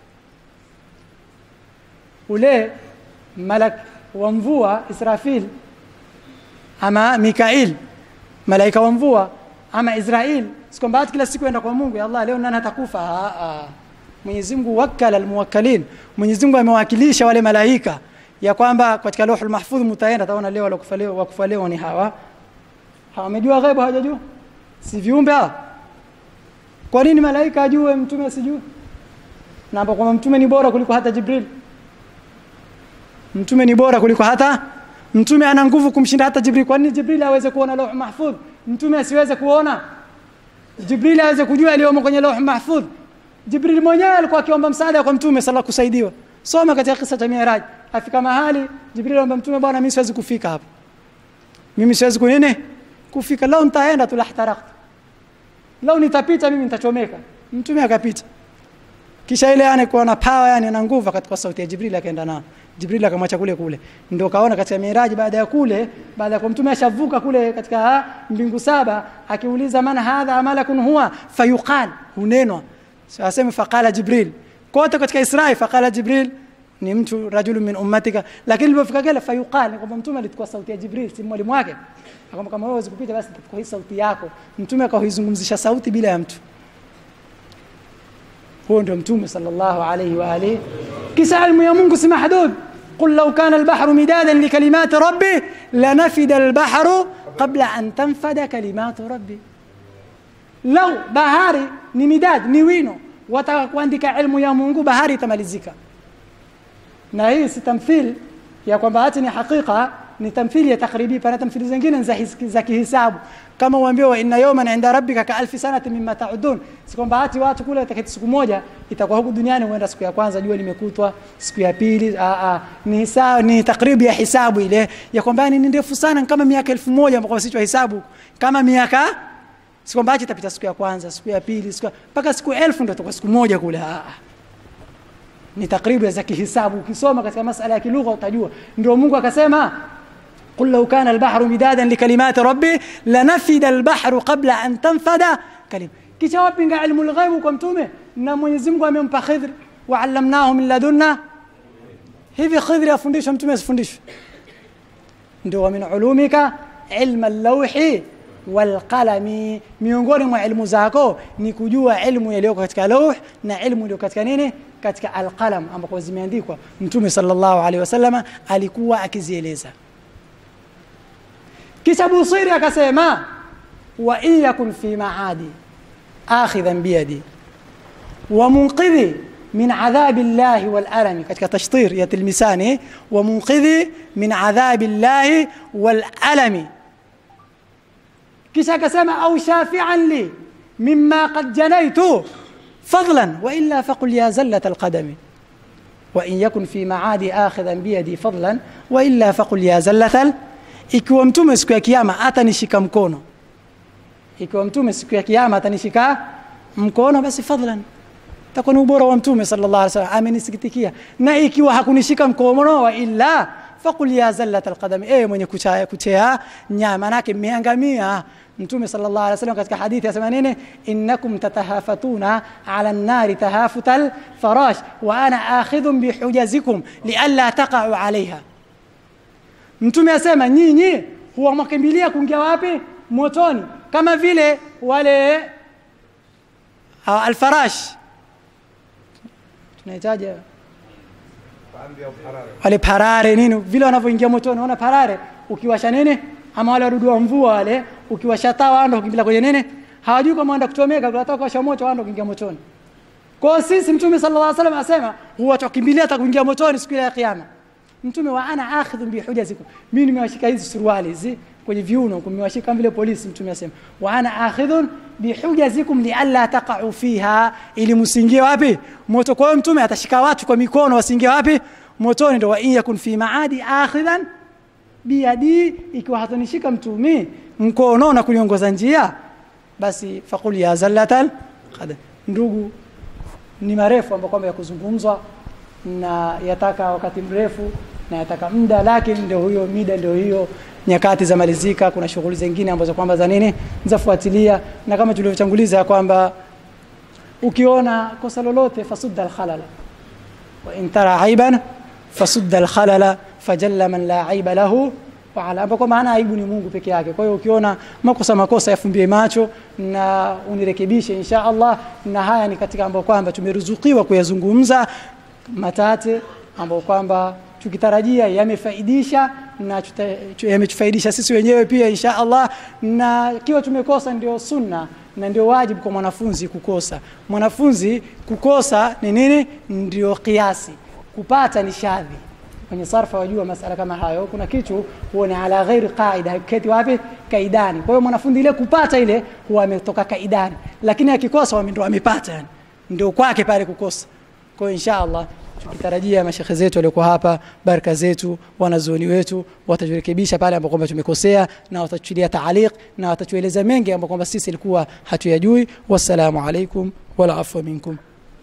ule malak wa mvua israfil ama mikail malaika wa mvua ama Israel sikwamba hata kila siku enda kwa Mungu ya Allah leo nani atakufa ah ah Mwenyezi Mungu wakala almuwakkalin Mwenyezi Mungu amewakilisha wale malaika ya kwamba katika lauhul mahfudh mtaenda taona leo walokufa leo wakufa leo ni hawa hawamejua ghaibu hawajajua si viumbe hawa kwa nini malaika ajue mtume asijue na hapo kwamba mtume ni bora kuliko hata Jibril mtume ni bora kuliko hata mtume ana nguvu kumshinda hata Jibril kwa nini Jibril aweze kuona lauh mahfudh mtume asiweze kuona Jibril aweze kujua yaliyomo kwenye lauh mahfudh Jibril mwenyewe alikuwa akiomba msaada kwa mtume sala kusaidiwa soma katika kisa cha Miraj afika mahali Jibril anamwambia mtume bwana mimi siwezi kufika hapo mimi siwezi kunene kufika lao nitaenda tu lahtarakta lao nitapita mimi nitachomeka mtume akapita kisha ile yani kuwa na power yani na nguvu katika sauti ya Jibril akaenda nao Jibril akamwacha kule kule ndio kaona katika miraji baada ya kule baada ya kwa mtume ashavuka kule katika mbingu saba akiuliza man hadha malakun huwa fayuqal hunenwa so aseme faqala Jibril kote katika Isra'i faqala Jibril ni mtu rajulu min ummatika lakini ilipofika kile fayuqal ni kwamba mtume alikuwa sauti ya Jibril si mwalimu wake akamwambia kama wewe kupita basi kwa hii sauti yako mtume akaizungumzisha sauti bila ya mtu huo ndio mtume sallallahu alayhi wa alihi kisa ilmu ya Mungu si mahdud قل لو كان البحر مدادا لكلمات ربي لنفد البحر قبل أن تنفد كلمات ربي لو bahari ni midad ni wino wataka kuandika ilmu ya Mungu bahari itamalizika na hii si tamthil ya kwamba hati ni hakika ni tamthili ya takribi pana tamthili zingine za, za kihisabu kama uambiwa inna yawman inda rabbika ka alfi sanati mimma ta'udun si kwamba hati watu kule atakati siku moja itakuwa huku duniani huenda siku ya kwanza jua limekutwa siku ya pili a a ni hisabu ni takribi ya hisabu ile ya kwamba ni ndefu sana kama miaka elfu moja ambao sisi hisabu kama miaka si kwamba hati itapita siku ya kwanza siku ya pili siku mpaka siku elfu ndio itakuwa siku moja kule a a ni takribu za kihisabu ukisoma katika masala ya kilugha utajua ndio Mungu akasema قل لو كان البحر مدادا لكلمات ربي لنفد البحر قبل أن تنفد كلمة kisha wapinga ilmu lghaibu kwa mtume na Mwenyezi Mungu amempa Khidr wa allamnahu min ladunna hivi Khidr afundishwe mtume asifundishwe ndio min ulumika ilma lawhi walqalami miongoni mwa ilmu zako ni kujua ilmu yaliyo katika lauh na ilmu iliyo katika nini katika alqalam ambako zimeandikwa mtume sallallahu alaihi wasallama alikuwa akizieleza kisha Busiri akasema wa in yakun fi maadi akhidhan biyadi wa munqidhi min adhabi llahi wal alami katika tashtir ya tilmisani wa munqidhi min adhabi llahi wal alami kisha akasema au shafi'an li mimma qad janaitu fadlan wa illa faqul ya zallat alqadami وإن يكن في معادي آخذا بيدي فضلا وإلا فقل يا زلة ikiwa mtume siku ya kiyama atanishika mkono ikiwa mtume siku ya kiyama atanishika mkono basi fadlan takuwa ni ubora wa mtume sallallahu alaihi wasallam amenisikitikia na ikiwa hakunishika mkono wa illa faqul ya zallat alqadami eh mwenye kuchaya kuchea nyama manake mmeangamia mtume sallallahu alaihi wasallam katika hadithi asema nini innakum tatahafatuna ala an-nari tahafutal farash wa ana akhidhun bihujazikum lialla taqa'u alaiha Mtume asema nyinyi huwa mwakimbilia kuingia wapi? Motoni, kama vile wale au alfarash tunahitaji wale parare nini vile wanavyoingia motoni unaona parare ukiwasha nini ama wale wadudu wa mvua wale ukiwasha taa wanda kukimbia kwenye nini hawajui kama wanda kuchomeka kunataka kuwasha moto wanda kuingia motoni kwa hiyo sisi mtume sallallahu alaihi wasallam asema huwa tukimbilia hata kuingia motoni siku ile ya kiyama mtume wa ana akhidhu bi hujazikum mimi nimewashika hizi suruali hizi kwenye viuno kumewashika kama vile polisi mtume asema wa ana akhidhun bi hujazikum li alla taqa'u fiha ili msingie wapi moto kwa hiyo mtume atashika watu kwa mikono wasingie wapi motoni ndo wa in yakun fi maadi akhidhan biyadi ikiwa hatanishika mtumi mkono na kuniongoza njia basi faqul ya zallatal qadam ndugu ni marefu ambayo kwamba ya kuzungumzwa na yataka wakati mrefu na yataka muda lakini ndio huyo mida ndio hiyo nyakati za malizika kuna shughuli zingine ambazo kwamba za nini zafuatilia na kama tulivyotanguliza ya kwamba ukiona kosa lolote fasudda alkhalala wa in tara aiban fasudda alkhalala fajalla man la aiba lahu wa ala ambapo maana aibu ni Mungu peke yake kwa hiyo ukiona makosa makosa yafumbie macho na unirekebishe insha Allah na haya ni katika ambapo kwamba tumeruzukiwa kuyazungumza matate ambapo kwamba tukitarajia yamefaidisha na tuta- tu- yametufaidisha sisi wenyewe pia insha Allah na kiwa tumekosa ndio sunna na ndio wajibu kwa mwanafunzi kukosa mwanafunzi kukosa ni nini ndio kiasi kupata ni shadhi kwenye sarfa wajua masala kama hayo kuna kitu huwa ni ala ghairi qaida haketi wapi kaidani kwa hiyo mwanafunzi ile kupata ile huwa ametoka kaidani lakini akikosa wame- ndo amepata yani ndio kwake pale kukosa kwa hiyo insha Allah tukitarajia mashekhe zetu waliokuwa hapa baraka zetu wanazuoni wetu wataturekebisha pale ambapo kwamba tumekosea na watatuchilia taaliq na watatueleza mengi ambapo kwamba sisi ilikuwa hatuyajui wassalamu alaikum wala afwa minkum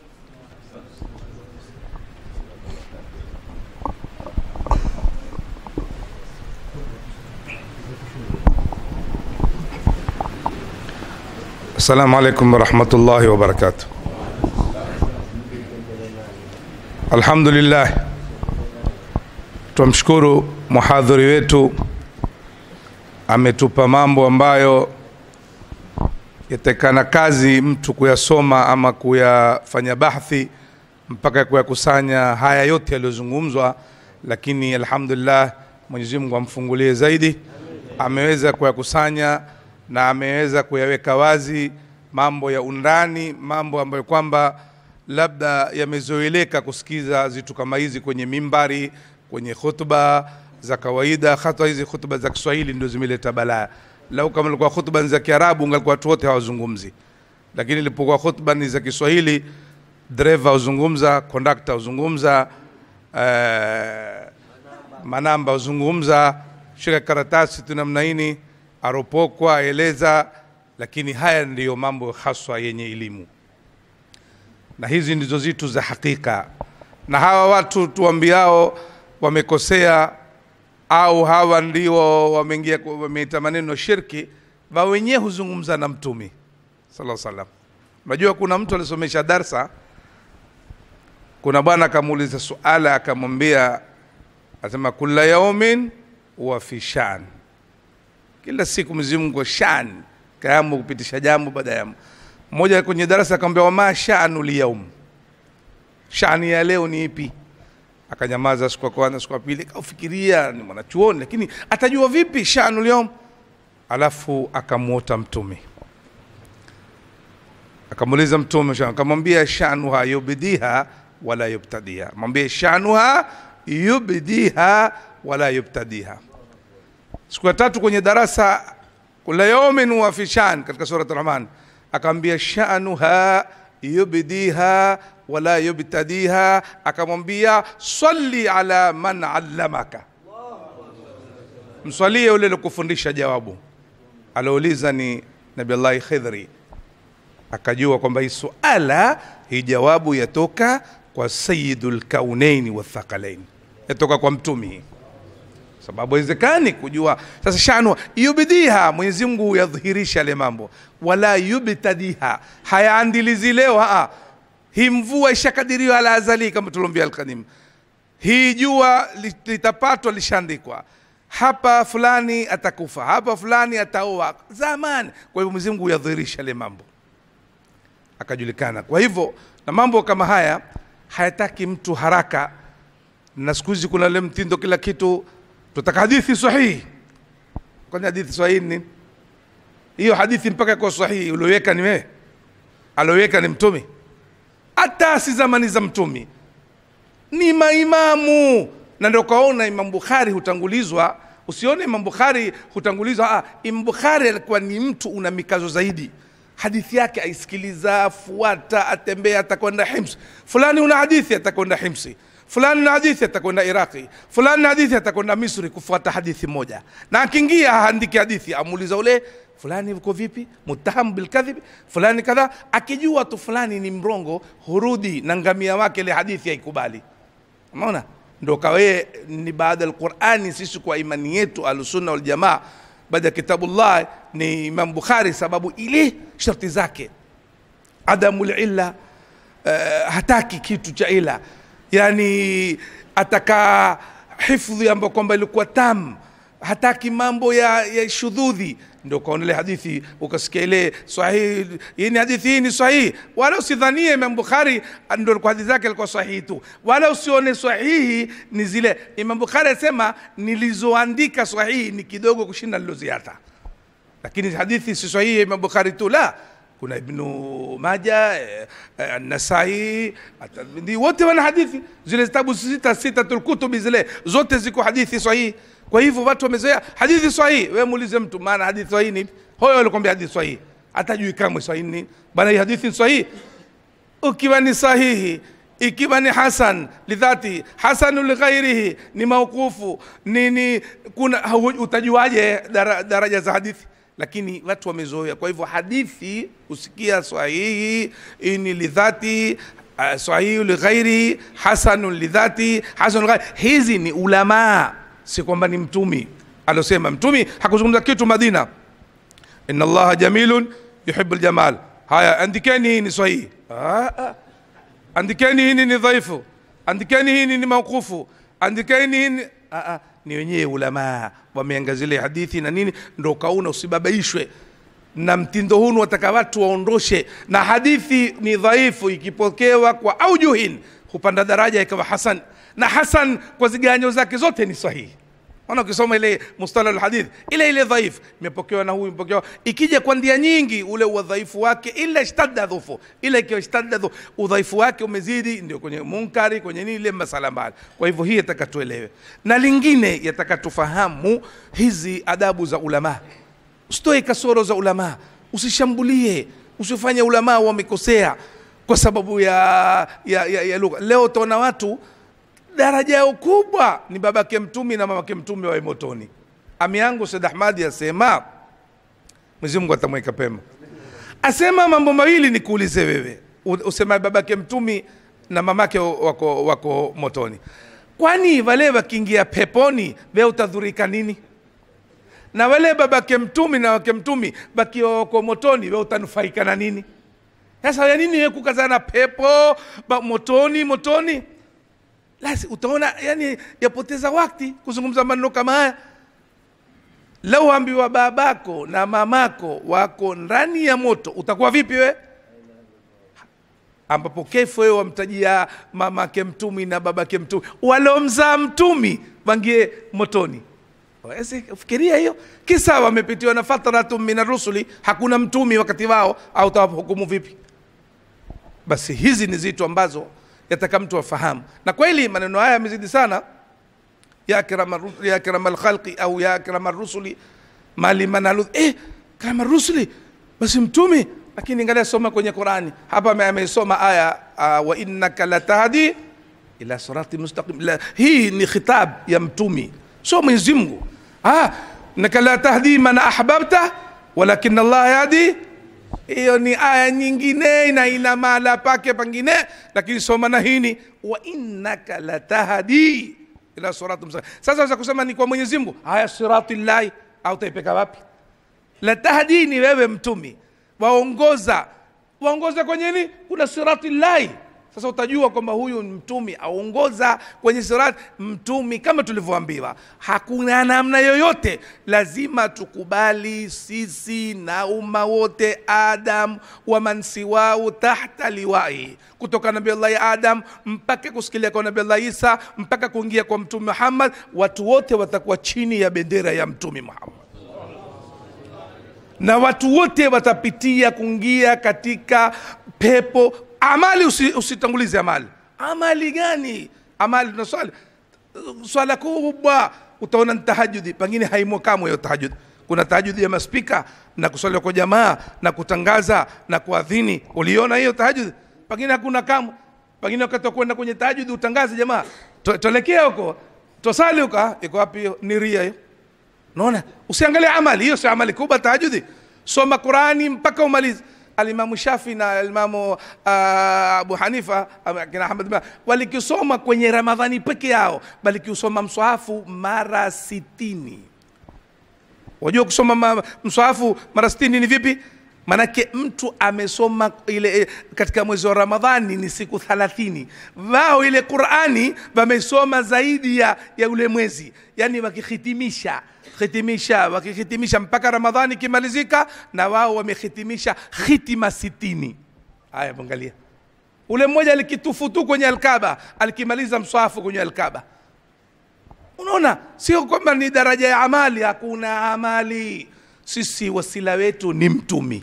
Assalamu alaikum warahmatullahi wabarakatuh. Alhamdulillah, twamshukuru muhadhiri wetu, ametupa mambo ambayo yatakana kazi mtu kuyasoma ama kuyafanya bahthi mpaka kuyakusanya haya yote yaliyozungumzwa, lakini alhamdulillah, Mwenyezi Mungu amfungulie zaidi, ameweza kuyakusanya na ameweza kuyaweka wazi mambo ya undani, mambo ambayo kwamba labda yamezoeleka kusikiza zitu kama hizi kwenye mimbari, kwenye khutba za kawaida. Hata hizi khutba za Kiswahili ndio zimeleta balaa. Lau kama ilikuwa khutba ni za Kiarabu, ungalikuwa watu wote hawazungumzi, lakini ilipokuwa khutba ni za Kiswahili, dereva huzungumza, kondakta huzungumza, eh, manamba huzungumza, shika karatasi tu namna hini, aropokwa aeleza, lakini haya ndiyo mambo haswa yenye elimu na hizi ndizo zitu za hakika. Na hawa watu tuambiao wamekosea au hawa ndio wameingia wameita maneno shirki, wa wenyewe huzungumza na Mtume sallallahu alaihi wasallam. Unajua, kuna mtu alisomesha darsa, kuna bwana akamuuliza suala, akamwambia asema, kula yaumin wa fi shan, kila siku Mwenyezi Mungu shan kayamu kupitisha jambo baada ya jambo mmoja kwenye darasa akamwambia wama shanu lyaum, shani ya leo ni ipi? Akanyamaza siku ya kwanza, siku ya pili, kaufikiria ni mwanachuoni, lakini atajua vipi shanu lyaum? Alafu akamwota Mtume, akamuuliza Mtume, akamwambia shanuha yubdiha wala yubtadiha, mwambie shanuha yubdiha wala yubtadiha. Siku ya tatu kwenye darasa, kula yaumin wa fi shan, katika surat Rahman akamwambia shanuha yubdiha wala yubtadiha, akamwambia salli ala man allamaka, mswalie yule alikufundisha. Jawabu aliouliza ni Nabii Allah Khidri, akajua kwamba hii suala hii jawabu yatoka kwa sayyidul kaunaini wathaqalain, yatoka kwa mtumi sababu haiwezekani kujua. Sasa shanu yubdiha, Mwenyezi Mungu yadhihirisha yale mambo, wala yubtadiha, hayaandilizi leo. Aa, hii mvua ishakadiriwa ala azali, kama tulombia Alkadim, hii jua litapatwa, lishaandikwa hapa, fulani atakufa hapa, fulani ataoa zamani. Kwa hivyo Mwenyezi Mungu yadhihirisha yale mambo, akajulikana kwa hivyo na mambo kama haya hayataki mtu haraka na siku hizi kuna ile mtindo kila kitu tutaka hadithi sahihi kwani hadithi sahihi ni nini? hiyo hadithi mpaka kwa sahihi ulioweka ni wewe alioweka ni mtume hata si zamani za mtume ni maimamu na ndio kaona Imam Bukhari hutangulizwa usione Imam Bukhari hutangulizwa ah, Imam Bukhari alikuwa ni mtu una mikazo zaidi hadithi yake aisikiliza afuata atembea atakwenda Hims fulani una hadithi atakwenda Himsi fulani na hadithi atakwenda Iraqi fulani na hadithi atakwenda Misri kufuata hadithi moja na akiingia haandiki hadithi amuuliza ule fulani uko vipi mutaham bilkadhibi fulani kadha akijua tu fulani ni mrongo hurudi na ngamia wake ile hadithi haikubali umeona ndo kawe ni baada ya Qur'ani sisi kwa imani yetu alusunna wal jamaa baada ya kitabullah ni Imam Bukhari sababu ile sharti zake adamul illa uh, hataki kitu cha ila yani ataka hifdhi ambayo kwamba ilikuwa tam hataki mambo ya, ya shudhudhi ndio kaona ile hadithi ukasikia ile sahihi hii ni hadithi hii ni sahihi wala usidhanie Imam Bukhari ndio alikuwa hadithi zake alikuwa sahihi tu wala usione sahihi ni zile Imam Bukhari asema nilizoandika sahihi ni kidogo kushinda niloziata lakini hadithi si sahihi ya Imam Bukhari tu la kuna Ibnu Maja eh, eh, Nasai At-Tirmidhi wote wana hadithi zile zitabu sita sitatul kutubi zile zote ziko hadithi sahihi kwa hivyo watu wamezoea hadithi sahihi wewe muulize mtu maana hadithi sahihi ni hoyo alikwambia hadithi sahihi hatajui kamwe sahihi ni bana hii hadithi ni sahihi ukiwa ni sahihi ikiwa ni hasan lidhati hasanu lighairihi ni mauqufu ni, ni kuna hau- utajuaje dara, daraja za hadithi lakini watu wamezoea kwa hivyo hadithi usikia sahihi hii ni lidhati uh, sahihi lighairihi hasanun lidhati hasanun lighairi hizi ni ulamaa si kwamba ni mtumi alosema mtumi hakuzungumza kitu madina inna allaha jamilun yuhibu ljamal haya andikeni hii ni sahihi ah, ah. andikeni hii ni dhaifu andikeni hii ni mauqufu andikeni hii ni ah, ah. ni wenyewe ulamaa wameangazile hadithi na nini ndo kauna usibabaishwe na mtindo hunu wataka watu waondoshe na hadithi ni dhaifu ikipokewa kwa aujuhin hupanda daraja ikawa hasan na hasan kwa ziganyo zake zote ni sahihi Maana ukisoma ile mustalah alhadith ile ile dhaif imepokewa na huyu imepokewa, ikija kwa ndia nyingi, ule udhaifu wake ila ishtadda dhufu, ile ikiwa ishtadda dhufu, udhaifu wake umezidi, ndio kwenye munkari, kwenye nini, ile masala mbali. Kwa hivyo hii yataka tuelewe, na lingine yataka tufahamu hizi adabu za ulama, usitoe kasoro za ulama, usishambulie, usifanye ulama wamekosea kwa sababu ya, ya, ya, ya lugha. Leo utaona watu daraja yao kubwa ni babake mtumi na mamake mtume wawe motoni. Ami yangu Said Ahmadi asema, Mwenyezi Mungu atamweka pema, asema mambo mawili nikuulize wewe, U- usema babake mtumi na mamake wako, wako motoni, kwani wale wakiingia peponi wewe utadhurika nini? Na wale babake mtumi na wake mtumi bakiwa wako motoni wewe utanufaika na nini? Sasa ya nini wewe kukazana pepo ba, motoni motoni? Lasi utaona yani yapoteza wakati kuzungumza maneno kama haya. Lau ambiwa babako na mamako wako ndani ya moto, utakuwa vipi we? Ambapo kefu wewe wamtajia mamake mtumi na babake mtumi, walomzaa mtumi wangie motoni. Waweze fikiria hiyo, kisa wamepitiwa na fatratu min rusuli, hakuna mtumi wakati wao, au utawahukumu vipi? Basi hizi ni zitu ambazo yataka mtu afahamu, na kweli maneno haya yamezidi sana ya akrama ru- ya akrama alkhalqi au ya akrama rusuli mali manalu eh, kama rusuli basi mtume. Lakini angalia, soma kwenye Qurani hapa, ame- ameisoma aya uh, wa innaka latahdi ila sirati mustaqim. La, hii ni khitab ya mtumi, sio Mwenyezi Mungu. Ah, innaka la tahdi man ahbabta walakin Allah yahdi hiyo ni aya nyingine na ina mahala pake pengine, lakini soma na hini wa innaka latahdi ila sirati mustaqim. Sasa waweza kusema ni kwa Mwenyezi Mungu, haya sirati llahi, au taipeka wapi? Latahdi ni wewe mtumi, waongoza waongoza kwenye nini? Kuna sirati llahi, sasa utajua kwamba huyu ni mtumi aongoza kwenye sirat mtumi kama tulivyoambiwa hakuna namna yoyote lazima tukubali sisi na umma wote adam wa mansiwau tahta liwai kutoka nabii allahi adam mpaka kusikilia kwa nabii allahi isa mpaka kuingia kwa mtume muhammad watu wote watakuwa chini ya bendera ya mtume muhammad na watu wote watapitia kuingia katika pepo amali usi, usitangulize amali amali gani amali tunaswali swala kubwa utaona ni tahajudi pengine haimo kamwe hiyo tahajudi kuna tahajudi ya maspika na kuswali kwa jamaa na kutangaza na kuadhini uliona hiyo tahajudi pengine hakuna kamwe pengine wakati wa kwenda kwenye tahajudi utangaze jamaa to- tuelekea huko tosali huko ah, iko wapi hiyo ni ria hiyo naona usiangalie amali hiyo sio amali kubwa tahajudi soma qurani mpaka umalize alimamu shafi na alimamu uh, abu hanifa ama kina ahmad bin- walikisoma kwenye ramadhani peke yao balikiusoma mswahafu mara sitini wajua kusoma ma, mswahafu mara sitini ni vipi manake mtu amesoma ile eh, katika mwezi wa ramadhani ni siku thalathini wao ile qurani wamesoma zaidi ya, ya ule mwezi yani wakihitimisha hitimisha wakihitimisha mpaka ramadhani ikimalizika na wao wamehitimisha hitima sitini haya mwangalia ule mmoja alikitufu tu kwenye alkaba alikimaliza mswahafu kwenye alkaba unaona sio kwamba ni daraja ya amali hakuna amali sisi wasila wetu ni mtumi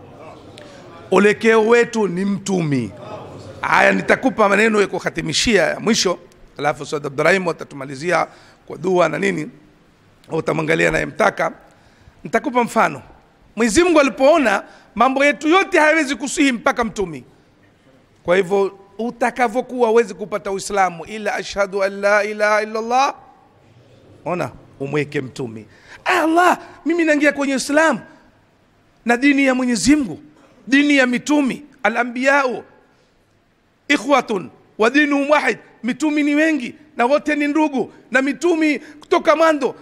ulekeo wetu ni mtumi haya nitakupa maneno ya kuhatimishia ya mwisho alafu Said Abdurahim atatumalizia kwa dua na nini au utamwangalia anayemtaka nitakupa mfano Mwenyezi Mungu alipoona mambo yetu yote hayawezi kusihi mpaka mtumi kwa hivyo utakavyokuwa huwezi kupata uislamu ila ashhadu an la ilaha illa allah ona umweke mtumi allah mimi naingia kwenye uislamu na dini ya mwenyezi mungu dini ya mitumi alambiyau ikhwatun wa dinuhum wahid mitumi ni wengi na wote ni ndugu na mitumi kutoka mwanzo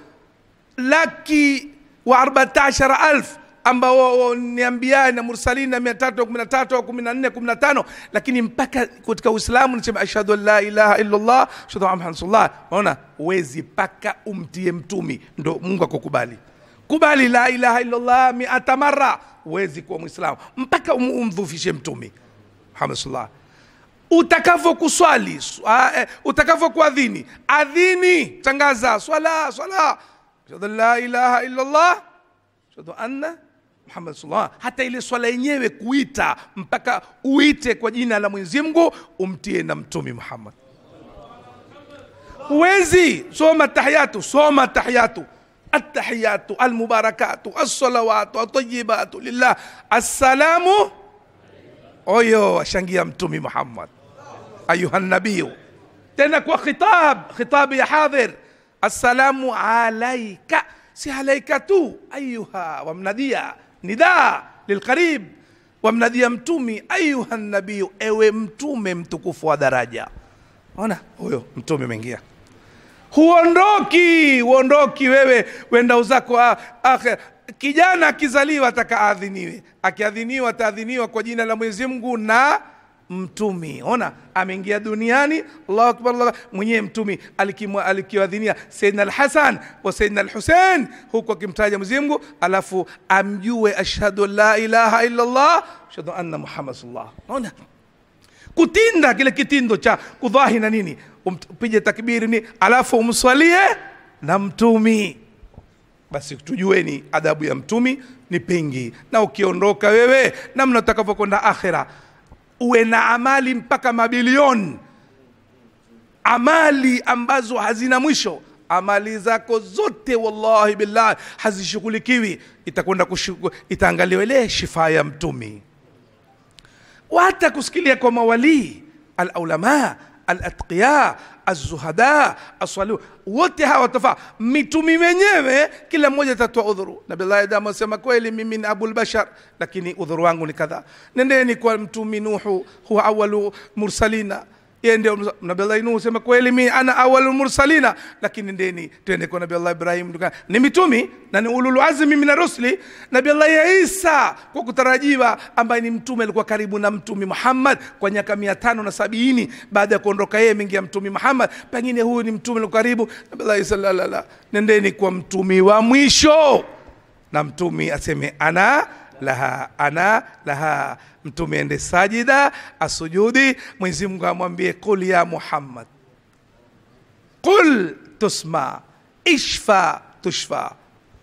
laki wa arbatashara alf ambao ni ambia na mursalin na mia tatu kumi na tatu au kumi na nne kumi na tano lakini mpaka katika uislamu nisema ashhadu an la ilaha illallah ashhadu anna muhammadan rasulullah unaona uwezi mpaka umtie mtumi ndo mungu akukubali kubali la ilaha illallah miata mara uwezi kuwa mwislamu mpaka um- umdhufishe mtumi muhammad sallallahu utakavyokuswali swa- eh, utakavyokuadhini adhini tangaza swala swala ashhadu an la ilaha illallah ashhadu anna muhammad sallallahu hata ile swala yenyewe kuita mpaka uite kwa jina la mwenyezi mungu umtie na mtumi muhammad huwezi soma tahiyatu soma tahiyatu التحيات المباركات الصلوات الطيبات لله السلام oyo ashangia mtumi muhammad ayuha nabiyu tena kwa khitab khitab ya hadhir assalamu alaika si alaika tu ayuha wamnadia nida lilqarib wamnadia mtumi ayuha nabiyu ewe mtume mtukufu wa daraja ona huyo mtume umeingia huondoki huondoki wewe wenda uzako ah, akhir kijana akizaliwa ataka aadhiniwe akiadhiniwa ataadhiniwa kwa jina la mwenyezi mungu na mtumi ona ameingia duniani allahu akbar Allah. mwenyewe mtumi alikimwa- alikiwadhinia saidna alhasan wa saidna alhusein huku akimtaja mwenyezi mungu alafu amjue ashhadu an la ilaha illa allah ashhadu anna muhammad sallallahu ona kutinda kile kitindo cha kudhahi na nini upige takbiri ni alafu umswalie na mtumi basi tujueni adabu ya mtumi ni pingi na ukiondoka wewe namna utakavyokwenda akhira uwe na amali mpaka mabilioni amali ambazo hazina mwisho amali zako zote wallahi billahi hazishughulikiwi itakwenda kushugu- itaangaliwa ile shifa ya mtumi وحتى kusikilia kwa mawalii alaulama alatqiya alzuhada alsalih wote hawa tofaa mitumi wenyewe kila mmoja atatoa udhuru nabillahi adamu asema kweli mimi ni abulbashar lakini udhuru wangu ni kadhaa nendeni kwa mtumi nuhu huwa awalu mursalina yeye ndio nabii Allah Nuhu sema kweli mi ana awalul mursalina lakini ndeni twende kwa nabii Allah Ibrahim tuka- ni mitumi na ni ulul azmi min rusuli nabii Allah Isa kwa kutarajiwa ambaye ni mtume alikuwa karibu na mtumi Muhammad kwa miaka mia tano na sabini baada ya kuondoka yeye mingia mtumi Muhammad pengine huyu ni mtume alikuwa karibu nabii Allah Isa la, la, la. nendeni kwa mtumi wa mwisho na mtumi aseme ana laha ana laha mtume ende sajida asujudi mwenyezi mungu amwambie qul ya muhammad qul tusma ishfa tushfa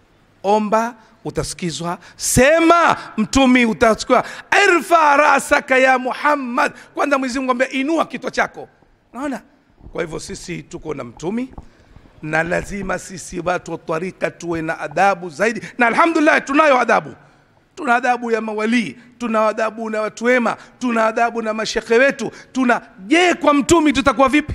omba utasikizwa sema mtumi utasikiwa irfa rasaka ya muhammad kwanza mwenyezi mungu ambia inua kichwa chako naona kwa hivyo sisi tuko na mtumi na lazima sisi watu wa tarika tuwe na adabu zaidi na alhamdulillah tunayo adabu tuna adabu ya mawalii tuna adabu na watu wema tuna adabu na mashekhe wetu tuna je kwa mtumi tutakuwa vipi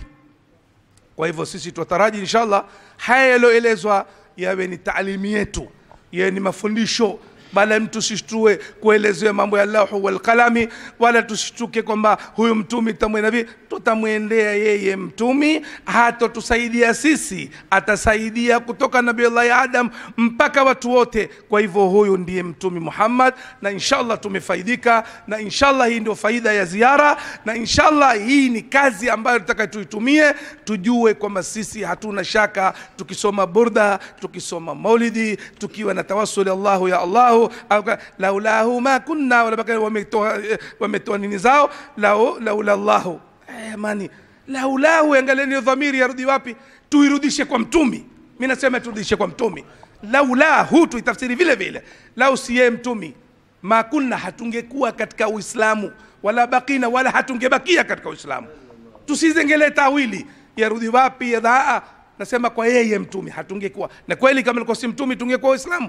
kwa hivyo sisi twataraji inshallah haya yaliyoelezwa yawe ni taalimi yetu yawe ni mafundisho bala mtu sishtue kuelezewa mambo ya lahu walqalami wala tusishtuke kwamba huyu mtumi tutamwenda vipi tutamwendea yeye mtumi hatotusaidia sisi atasaidia kutoka nabiullahi adam mpaka watu wote kwa hivyo huyu ndiye mtumi muhammad na inshallah tumefaidika na inshallah hii ndio faida ya ziara na inshallah hii ni kazi ambayo tutaka tuitumie tujue kwamba sisi hatuna shaka tukisoma burda tukisoma maulidi tukiwa na tawassuli allahu ya allahu au ka- laulahu ma kunna wala baka wametoa eh, wametoa nini zao lau laula llahu Eh, mani laulahu angalieni hiyo dhamiri yarudi wapi tuirudishe kwa mtumi mi nasema turudishe kwa mtumi laulahu tuitafsiri vile vile lau siye mtumi ma kunna hatungekuwa katika uislamu wala bakina wala hatungebakia katika uislamu tusizengelee tawili yarudi wapi ya dhaa nasema kwa yeye mtumi hatungekuwa na kweli kama ilikuwa si mtumi tungekuwa waislamu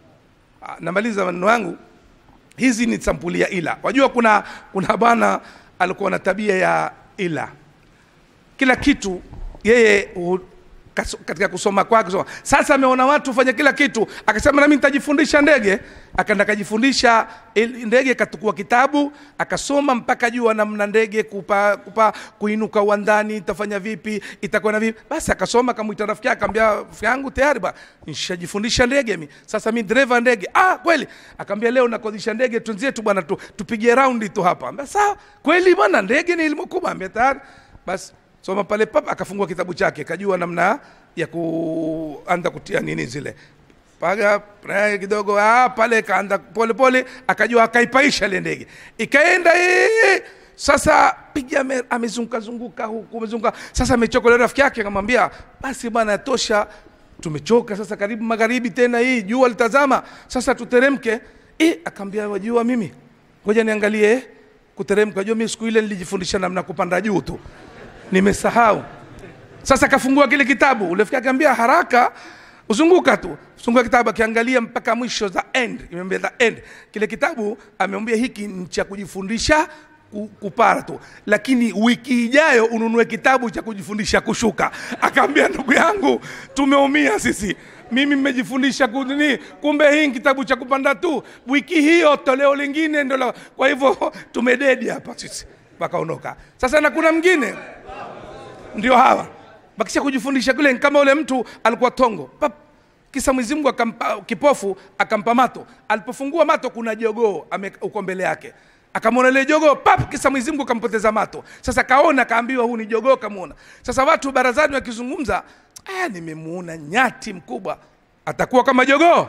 Ah, namaliza maneno yangu hizi ni sampuli ya ila wajua kuna kuna bwana alikuwa na tabia ya ila kila kitu yeye hu- kas- katika kusoma kwake kusoma. sasa ameona watu fanya kila kitu akasema nami nitajifundisha ndege akaenda akajifundisha il- ndege katukua kitabu akasoma mpaka jua namna ndege kupa, kupa kuinuka uwandani itafanya vipi itakuwa na vipi basi akasoma akamwita rafiki yake akamwambia rafiki yangu tayari ba nishajifundisha ndege mi sasa mi dereva ndege ah kweli akamwambia leo nakodisha ndege twenzetu bwana tu, tupigie raundi tu hapa Ambia, sawa kweli bwana ndege ni elimu kubwa ambia tayari basi soma pale pap akafungua kitabu chake kajua namna ya kuanza kutia nini zile paga prae kidogo ah, pale kaanza pole pole akajua akaipaisha ile ndege ikaenda ee, sasa piga ame- amezunguka zunguka huku amezunguka sasa amechoka yule rafiki yake akamwambia basi bwana tosha tumechoka sasa karibu magharibi tena hii jua litazama sasa tuteremke eh akamwambia wajua mimi ngoja niangalie kuteremka jua mimi siku ile nilijifundisha namna kupanda juu tu nimesahau sasa kafungua kile kitabu ule rafiki akaambia haraka uzunguka tu fungua kitabu akiangalia mpaka mwisho the end imeambia the end kile kitabu ameambia hiki ni cha kujifundisha ku- kupara tu lakini wiki ijayo ununue kitabu cha kujifundisha kushuka akaambia ndugu yangu tumeumia sisi mimi mmejifundisha kunini kumbe hii ni kitabu cha kupanda tu wiki hiyo toleo lingine ndo la- kwa hivyo tumededi hapa sisi wakaondoka sasa na kuna mwingine ndio hawa bakisha kujifundisha kule ni kama ule mtu alikuwa tongo pap kisa Mwenyezi Mungu akampa kipofu akampa mato alipofungua mato kuna jogoo ame- uko mbele yake akamwona ile jogoo pap kisa Mwenyezi Mungu akampoteza mato sasa kaona kaambiwa huu ni jogoo kamwona sasa watu barazani wakizungumza ah nimemuona nyati mkubwa atakuwa kama jogoo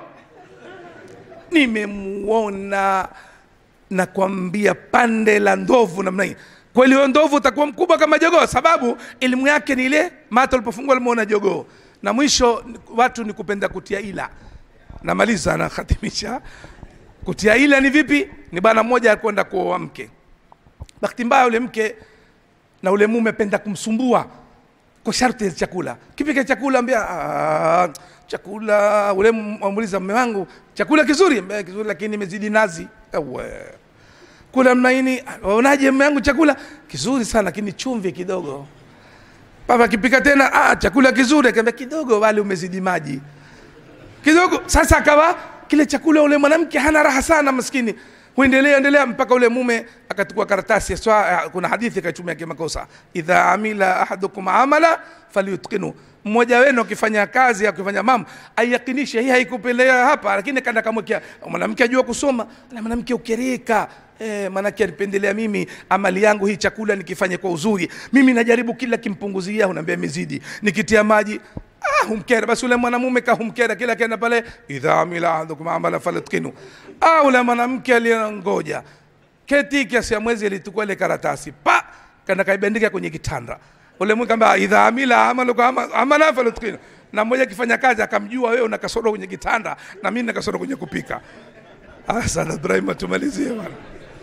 nimemuona nakwambia pande la ndovu namna hii kweli huyo ndovu utakuwa mkubwa kama jogoo sababu elimu yake ni ile mato alipofungua alimuona jogoo na mwisho ni- watu ni kupenda kutia ila namaliza nakhatimisha kutia ila ni vipi ni bwana mmoja alikwenda kuoa mke bahati mbaya yule mke na ule mume penda kumsumbua kwa sharti ya chakula kipika chakula ambia "Ah, chakula ule amuuliza mume wangu chakula kizuri Ambia, kizuri lakini imezidi nazi Ewe. kula mnaini waonaje mume wangu chakula kizuri sana lakini chumvi kidogo papa akipika tena ah, chakula kizuri akaambia kidogo wale umezidi maji kidogo sasa akawa kile chakula ule mwanamke hana raha sana maskini huendelea endelea mpaka ule mume akatukua karatasi swa, kuna hadithi akaitumia kimakosa idha amila ahadukum amala falyutqinu mmoja wenu akifanya kazi akifanya mambo aiyakinishe hii haikupelea hapa lakini kanda kamwekea mwanamke ajua kusoma na mwanamke ukereka Eh, manake alipendelea mimi amali yangu hii chakula nikifanye kwa uzuri mimi najaribu kila kimpunguzia unaambia imezidi nikitia maji ah, humkera basi ule mwanamume kahumkera kila kienda pale idha amila ahadukum amala falyutqinu ah, ule mwanamke aliyengoja keti kiasi ya mwezi alitukua ile karatasi pa kana kaibandika kwenye kitanda ule mwe kamba idha amila amalu kwa ama- amala falyutqinu na mmoja akifanya kazi akamjua wewe una kasoro kwenye kitanda na mimi na kasoro kwenye kupika ah, sana Ibrahim tumalizie bwana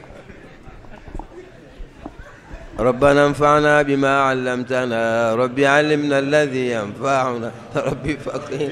ربنا انفعنا بما علمتنا ربي علمنا الذي ينفعنا ربي فقير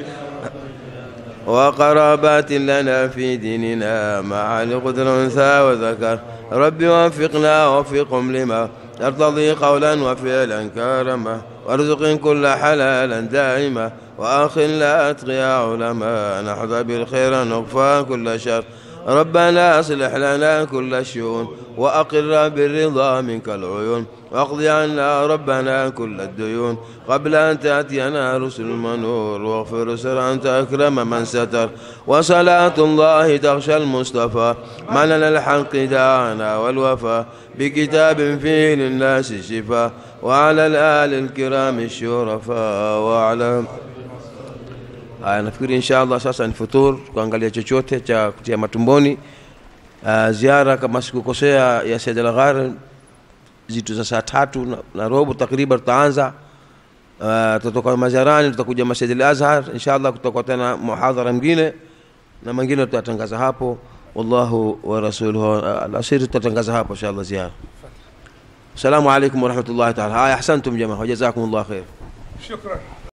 وقرابات لنا في ديننا مع لقدر انثى وذكر ربي وفقنا وفقهم لما ترتضي قولا وفعلا كرما وارزق كل حلالا دائما واخلا اتقيا علماء نحظى بالخير نغفى كل شر ربنا اصلح لنا كل الشؤون واقر بالرضا منك العيون واقض عنا ربنا كل الديون قبل ان تاتينا رسل المنور واغفر سر انت اكرم من ستر وصلاه الله تغشى المصطفى من الحق دعانا والوفا بكتاب فيه للناس الشفاء وعلى الآل الكرام الشرفاء وعلى Haya, nafikiri insha allah sasa ni futur, kuangalia chochote cha kutia matumboni. Uh, ziara kama sikukosea ya Said Al Ghar zitu za saa tatu na, na robo takriban tutaanza. Uh, tutatoka maziarani tutakuja Masjid Al Azhar insha allah, kutakuwa tena muhadhara mwingine na mengine tutatangaza hapo. Wallahu wa rasuluhu uh, alasiri tutatangaza hapo insha allah ziara. Assalamu alaikum warahmatullahi taala. Haya, ahsantum jamaa, wajazakumullah khair. shukran